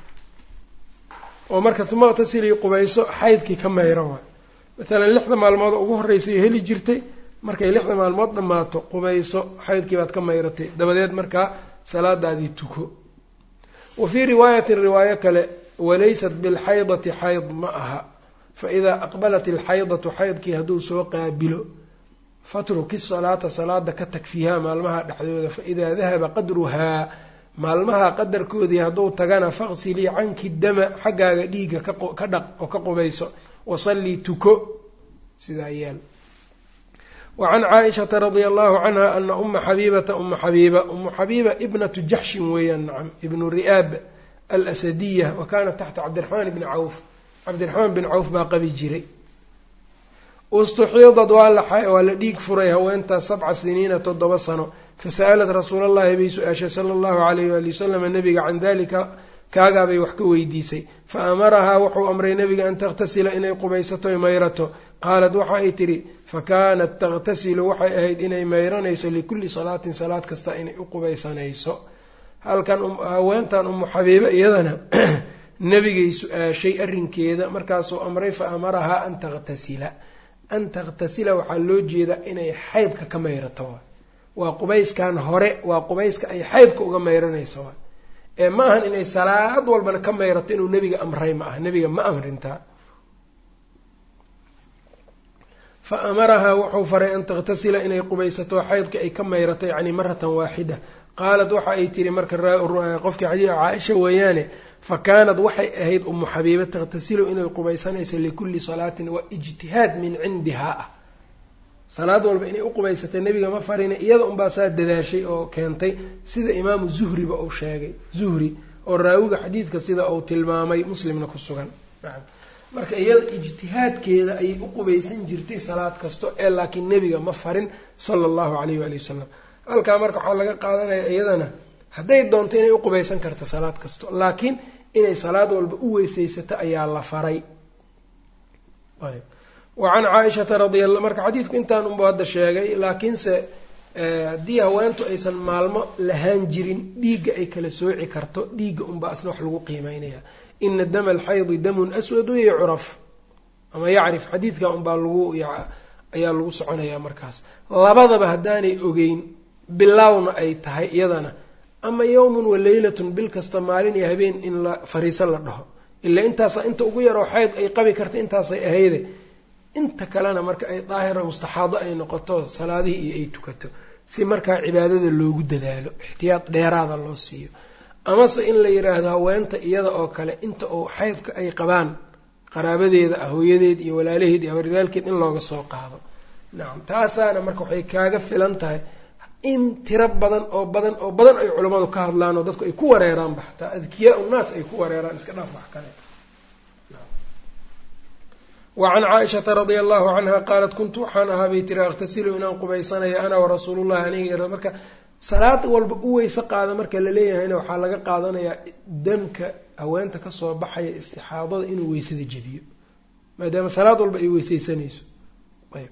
[SPEAKER 1] oo marka uma iqtasilii qubayso xaydkii ka mayro waay maalan lixda maalmood ugu horreysay heli jirtay markay lixda maalmood dhammaato qubayso xaydkii baad ka mayratay dabadeed markaa salaadaadii tuko wa fii riwaayatin riwaayo kale walaysat bilxaydati xayd ma aha fa idaa aqbalat ilxaydatu xaydkii hadduu soo qaabilo fatruki salaata salaada ka tag fiiha maalmaha dhexdooda fa idaa dahaba qadruhaa maalmaha qadarkoodii hadduu tagana faqsilii canki dama xaggaaga dhiigga ka dhaq oo ka qubayso wasallii tuko sidaa yeel wa can caaishata radia allahu canha ana uma xabiibata uma xabiiba umu xabiiba ibnatu jaxshin weeyaan nacam ibnu ri'aab alasadiya wa kaanat taxta cabdiraxmaan bni cawf cabdiraxmaan bin cawf baa qabi jiray ustuxiidad waa la dhiig furay haweentaas sabca siniina toddoba sano fasa'alat rasuula allahi bay su-aashay sala allahu alayh waali wasalam nabiga can dalika kaagaabay wax ka weydiisay fa amarahaa wuxuu amray nabiga an takhtasila inay qubaysato mayrato qaalat waxa ay tidhi fa kaanat takhtasilu waxay ahayd inay mayranayso likulli salaatin salaad kasta inay u qubaysanayso halkan haweentan umu xabiibe iyadana nebigay su-aashay arrinkeeda markaasuu amray fa amarahaa an takhtasila an takhtasila waxaa loo jeedaa inay xaydka ka mayrato waa qubayskan hore waa qubayska ay xaydka uga mayranayso ee ma ahan inay salaad walbana ka mayrato inuu nebiga amray ma aha nebiga ma amrintaa fa amarahaa wuxuu faray an takhtasila inay qubaysato xaydka ay ka mayrato yacni maratan waaxida qaalat waxa ay tihi marka qofkii xadii caaisha weeyaane fa kaanad waxay ahayd umu xabiiba takhtasilu inay qubaysanaysa likulli salaatin waa ijtihaad min cindihaa ah salaad walba inay u qubaysatay nebiga ma farina iyada unbaa saa dadaashay oo keentay sida imaamu zuhriba uu sheegay zuhri oo raawiga xadiidka sida uu tilmaamay muslimna ku sugan marka iyada ijtihaadkeeda ayay u qubaysan jirtay salaad kasto ee laakiin nebiga ma farin sala allahu calayh waali wasalam halkaa marka waxaa laga qaadanaya iyadana hadday doonto inay u qubaysan karto salaad kasto laakiin inay salaad walba u weysaysato ayaa la faray wa can caaishata radia marka xadiidku intaan unba hadda sheegay laakiinse haddii haweentu aysan maalmo lahaan jirin dhiigga ay kala sooci karto dhiigga unbaa asna wax lagu qiimeynaya ina dama alxaydi damun aswadu yacraf ama yacrif xadiidka unbaa lagu ayaa lagu soconayaa markaas labadaba haddaanay ogeyn bilowna ay tahay iyadana ama yowmun wa leylatun bil kasta maalin iyo habeen in la fariiso la dhaho ilaa intaasa inta ugu yaroo xayd ay qabi karta intaasay ahayde inta kalena marka ay daahira mustaxaado ay noqoto salaadihii iyo ay tukato si markaa cibaadada loogu dadaalo ixtiyaad dheeraada loo siiyo amase in la yidhaahdo haweenta iyada oo kale inta uu xaydka ay qabaan qaraabadeeda ah hooyadeed iyo walaalaheed iyo habaryaalkeed in looga soo qaado nacam taasaana marka waxay kaaga filan tahay in tiro badan oo badan oo badan ay culammadu ka hadlaan oo dadku ay ku wareeraanba xataa adkiyaa unaas ay ku wareeraan iska dhaaf wax kale wacan caaishata radia allahu canha qaalat kuntu waxaan ahaa bay tiri akhtasilu inaan qubaysanayo ana warasuulullahi aniga marka salaad walba u weyse qaada marka la leeyahayna waxaa laga qaadanayaa damka haweenta kasoo baxaya istixaadada inuu weysada jebiyo maadaama salaad walba ay weyseysanayso ayb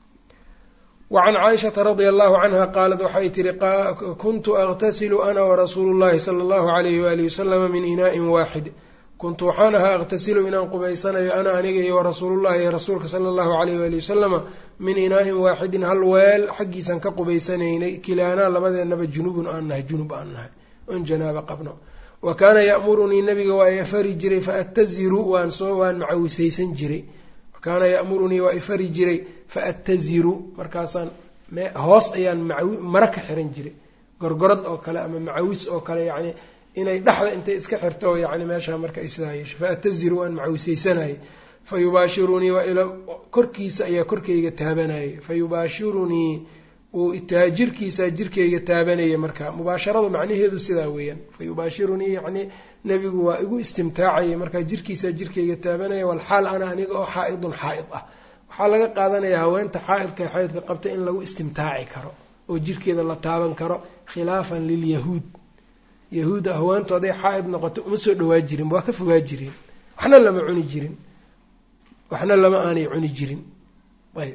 [SPEAKER 1] wacan caaishata radia allahu canha qaalat waxay tihi kuntu akhtasilu ana warasuulu llahi sala allahu alayhi waalihi wasalama min inaa'in waaxid kuntu waxaan ahaa akhtasilu inaan qubaysanayo ana aniga iyo warasuulullahi iyo rasuulka sala allahu alayh waali wasalama min inaa'in waaxidin hal weel xaggiisan ka qubaysanaynay kilaanaa labadeenaba junubun aan nahay junub aan nahay on janaaba qabno wa kaana ya'murunii nabiga waa ifari jiray fa attaziru waan soo waan macawisaysan jiray wa kaana ya'murunii waa ifari jiray fa attaziru markaasaan hoos ayaan macawi mara ka xiran jiray gorgorad oo kale ama macawis oo kale yacni inay dhexda intay iska xirto yani meeshaa marka ay sidaa yeesho fa ataziru waan macawisaysanayay fa yubaashirunii waa ila korkiisa ayaa korkayga taabanayay fa yubaashirunii uu itaa jirkiisa jirkayga taabanaya marka mubaasharadu macnaheedu sidaa weeyaan fa yubaashirunii yacni nebigu waa igu istimtaacayay markaa jirkiisa jirkayga taabanaya walxaal ana aniga oo xaa-idun xaa-id ah waxaa laga qaadanayaa haweenta xaa-idka xaa-idka qabta in lagu istimtaaci karo oo jirkeeda la taaban karo khilaafan lilyahuud yahuudda haweentu hadday xaa-id noqoto uma soo dhawaa jirin waa ka fogaa jireen waxna lama cuni jirin waxna lama aanay cuni jirin ayb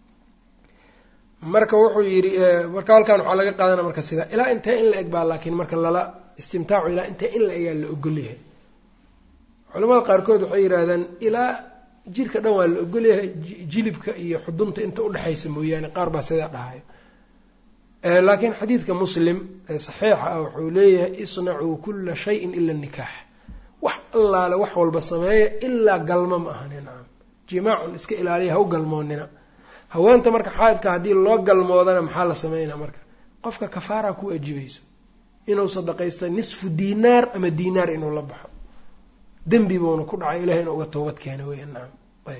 [SPEAKER 1] marka wuxuu yidhi marka halkan waxaa laga qaadana marka sidaa ilaa intee in la eg baa laakiin marka lala istimtaacu ilaa intee in la egaa la ogolyahay culamada qaarkood waxay yidhaahdaan ilaa jirka dhan waa la ogolyahay jilibka iyo xudunta inta udhexaysa mooyaane qaar baa sidaa dhahayo laakiin xadiidka muslim ee saxiixa ah wuxuu leeyahay isnacuu kula shayin ila nikaax wax allaale wax walba sameeya ilaa galmo ma ahani nacam jimaacun iska ilaaliya ha u galmoonina haweenta marka xaaidka haddii loo galmoodana maxaa la sameynaa marka qofka kafaara ku ajibayso inuu sadaqaysta nisfu diinaar ama diinaar inuu la baxo dembi buuna ku dhacay ilahay ina uga toobad keena weya nacam ayb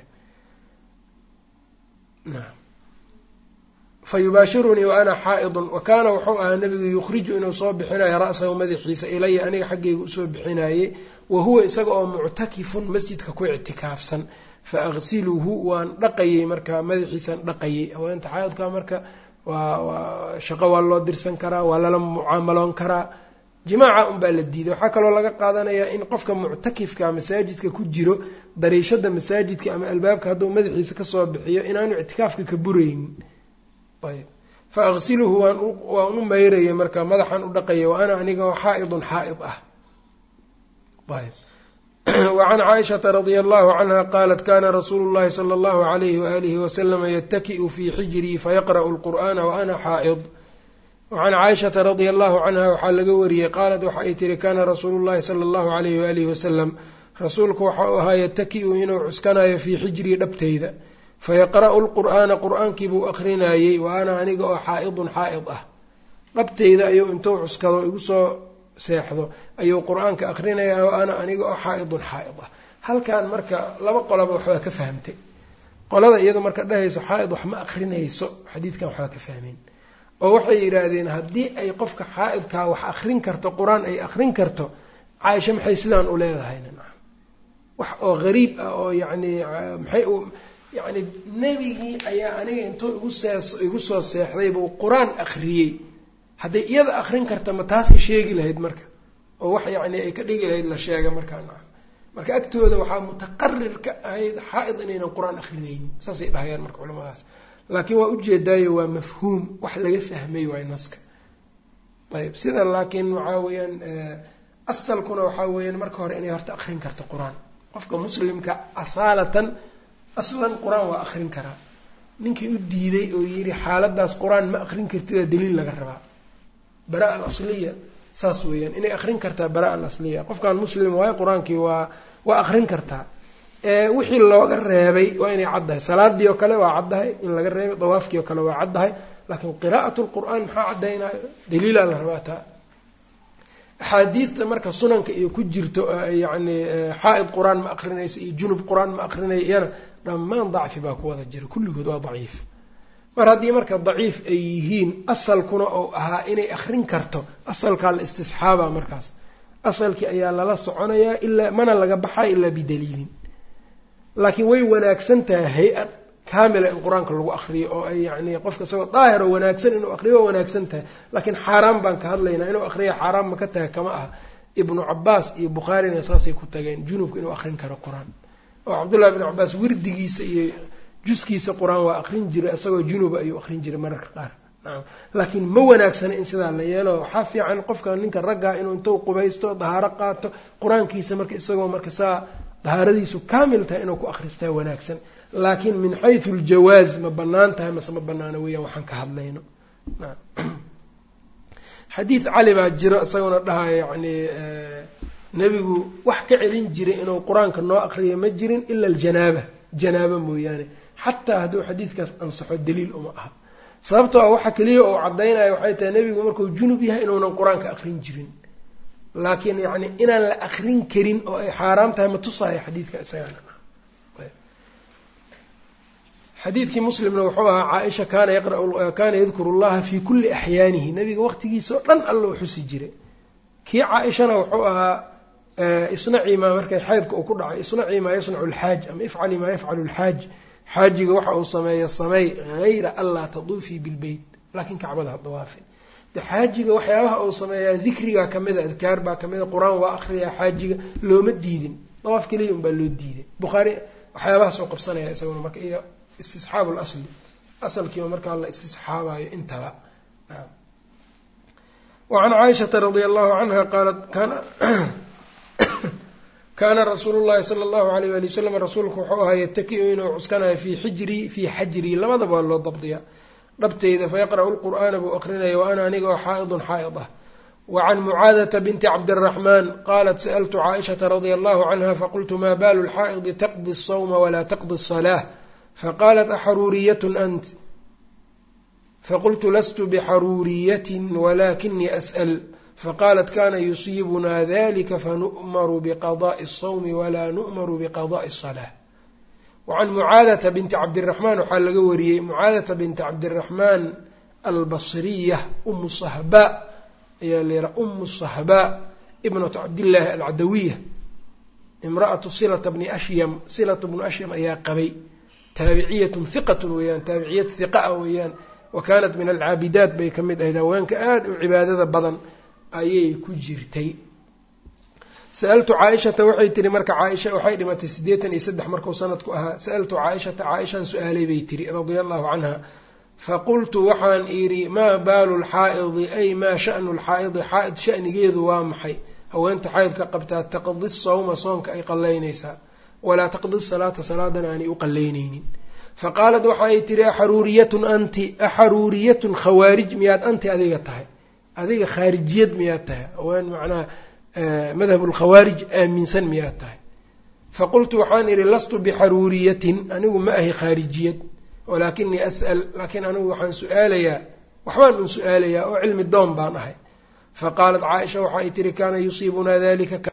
[SPEAKER 1] naam fa yubaashirunii wa ana xaa-idun wa kaana wuxuu ahaa nabigu yukhriju inuu soo bixinayo ra-sahu madaxiisa ilaya aniga xaggayga usoo bixinaayey wa huwa isaga oo muctakifun masjidka ku ictikaafsan fa aqsiluhu waan dhaqayey markaa madaxiisaan dhaqayey haweenta xaa-idka marka waa waa shaqo waa loo dirsan karaa waa lala mucaamaloon karaa jimaaca unbaa la diiday waxaa kaloo laga qaadanayaa in qofka muctakifka masaajidka ku jiro dariishada masaajidka ama albaabka hadduu madaxiisa kasoo bixiyo inaanu ictikaafka ka buraynin ayb fa aqsiluhu waan waan u mayrayay marka madaxaan u dhaqaya wa ana aniga oo xaa-idun xaa-id ah ayb wacan caaishata radia allahu canha qaalat kana rasuulu llahi sala allahu alayhi waalihi wasalama yataki'u fii xijrii fayaqra'u lqur'ana wa ana xaa-id wacan caaishata radia allahu canha waxaa laga wariyey qaalat waxa ay tihi kana rasuulu llahi sala allahu alayhi waalihi wasalam rasuulku waxa uu ahaa yataki'u inuu cuskanayo fii xijrii dhabtayda fayaqra'u lqur'aana qur-aankii buu akrinayey wa ana aniga oo xaa-idun xaa-id ah dhabtayda ayuu intuu cuskado igu soo seexdo ayuu qur-aanka akrinaya wa ana aniga oo xaa-idun xaa-id ah halkan marka laba qolaba waxbaa ka fahamtay qolada iyada marka dhahayso xaa-id wax ma akrinayso xadiidkan waxbaa ka fahmeen oo waxay yidhaahdeen haddii ay qofka xaa-idkaa wax akrin karto qur-aan ay akrin karto caaisha maxay sidaan u leedahayna wax oo gariib ah oo yacni maxay yacni nebigii ayaa aniga intuu igu sees igu soo seexday buu qur-aan akhriyey hadday iyada akrin karta ma taasay sheegi lahayd marka oo wax yacni ay ka dhigi lahayd la sheega markaa naca marka agtooda waxaa mutaqarir ka ahayd xaa-id inaynan qur-aan akrinaynin saasay dhahayaan marka culamadaas laakiin waa ujeedaayo waa mafhuum wax laga fahmay waay naska ayb sida laakiin waxaa weeyaan asalkuna waxaa weeyaan marka hore inay horta akrin karto qur-aan qofka muslimka asaalatan aslan qur-aan waa akrin karaa ninkii u diiday oo yidhi xaaladaas qur-aan ma akrin kartid waa daliil laga rabaa bara al asliya saas weeyaan inay akrin kartaa bara al asliya qofkan muslim waayo qur-aankii waa waa akrin kartaa wixii looga reebay waa inay caddahay salaadii oo kale waa caddahay in laga reebay dawaafkii oo kale waa caddahay laakiin qiraa'at lqur'aan maxaa caddaynayo daliilaa la rabaa taa axaadiidta marka sunanka iyo ku jirto yacni xaa-id qur-aan ma akrinaysa iyo junub qur-aan ma akrinaya iyana dhammaan dacfi baa ku wada jira kulligood waa daciif mar haddii marka daciif ay yihiin asalkuna oo ahaa inay akrin karto asalkaa la istisxaaba markaas asalkii ayaa lala soconayaa ilaa mana laga baxaa ilaa bidaliilin laakiin way wanaagsan tahay hay-ad kaamila in qur-aanka lagu akriyo oo ay yacni qofka isagoo daahir oo wanaagsan inuu akriyo waa wanaagsan tahay laakiin xaaraan baan ka hadlaynaa inuu akriya xaaraan ma ka tahay kama aha ibnu cabaas iyo bukhaarina saasay ku tageen junubka inuu akrin karo qur-aan oo cabdullahi ibnu cabaas wirdigiisa iyo juskiisa qur-aan waa akrin jiray isagoo junuba ayuu akrin jiray mararka qaar nacam laakiin ma wanaagsana in sidaa la yeelo waxaa fiican qofka ninka raggaa inuu intuu qubaysto dahaaro qaato qur-aankiisa marka isagoo marka saa dahaaradiisu kaamil tahay inuu ku akristaa wanaagsan laakiin min xaysu aljawaaz ma banaan tahay mase ma banaano weeyaan waxaan ka hadlayno xadiid cali baa jiro isaguna dhahaya yacni nebigu wax ka celin jiray inuu qur-aanka noo akriyo ma jirin ila aljanaaba janaaba mooyaane xataa hadduu xadiidkaas ansaxo daliil uma aha sababtoo a waxa keliya oo caddaynaya waxay tahay nebigu markuu junub yahay inuunan qur-aanka akrin jirin laakiin yacni inaan la akrin karin oo ay xaaraam tahay ma tusaayo xadiidka isagana xadiidkii muslimna wuxuu ahaa caaisha kaana yaqrakaana yadkuru llaha fii kulli axyaanihi nabiga waqtigiisa oo dhan alla u xusi jiray kii caaishana wuxuu ahaa isnacii maa markay xaydka uu ku dhacay isnacii maa yasnacu alxaaj ama ifcali maa yafcalu alxaaj xaajiga waxa uu sameeyo samey hayra anlaa taduufii bilbeyt laakiin kacbada ha dawaafi de xaajiga waxyaabaha uu sameeyaa dikrigaa kamida adkaar baa kamida qur-aan waa akriyaa xaajiga looma diidin dawaaf keliya unbaa loo diiday bukhaari waxyaabahaas oo qabsanaya isaguna marka iyo istisxaabu lasli asalkiiba markaa la istisxaabayo intaba wacan caaishata radia allahu canha qaalat kana kaana rasuulu llahi sala allahu alayh wali wasalam rasuulku wuxuu ahaa yataki-u inuu cuskanayo fii xijrii fii xajrii labadaba waa loo dabdiyaa dhabteyda fayaqra'u lqur'aana buu aqrinaya wa ana aniga oo xaa'idun xaa'id ah wacan mucaadata binti cabdiraxmaan qaalat sa'altu caaishata radia allahu canha faqultu maa baalu lxaa'idi taqdi asawma walaa taqdi asalaa faqaalat axaruuriyatun ant faqultu lastu bixaruuriyatin walakinii as'al faqaalat kana yusiibunaa dalika fanu'maru biqada'i asawmi walaa nu'maru biqada'i asalaa wacan mucaadata binti cabdiraxmaan waxaa laga wariyey mucaadata binti cabdiraxmaan albasriya umu sahbaa ayaa layihaha umu sahbaa ibnatu cabdillaahi alcadawiya imra'atu silata bni ashyam silata bnu ashyam ayaa qabay taabiciyatun hiqatun weeyaan taabiciyad hiqaa weeyaan wa kaanat min alcaabidaat bay ka mid ahayd haweenka aada u cibaadada badan ayay ku jirtay sa-altu caaishata waxay tiri marka caaisha waxay dhimatay siddeetan iyo saddex markuu sanadku ahaa sa-altu caaishata caaishaan su-aalay bay tiri radia allahu canha faqultu waxaan idhi maa baalu lxaa'idi ay maa sha'nu lxaa'idi xaa'id sha'nigeedu waa maxay haweenta xaydka qabtaa taqdi sawma soonka ay qallaynaysaa walaa taqdi salaata salaadan aanay u qallaynaynin faqaalat waxa ay tihi axaruuriyatun anti axaruuriyatun khawaarij miyaad anti adiga tahay adiga khaarijiyad miyaad tahay haween macnaha madhab lkhawaarij aaminsan miyaad tahay faqultu waxaan idhi lastu bixaruuriyatin anigu ma ahi khaarijiyad walaakinii as'al laakiin anigu waxaan su-aalayaa waxbaan un su-aalayaa oo cilmi doon baan ahay faqaalat caaisha waxa ay tihi kaana yusiibunaa dalika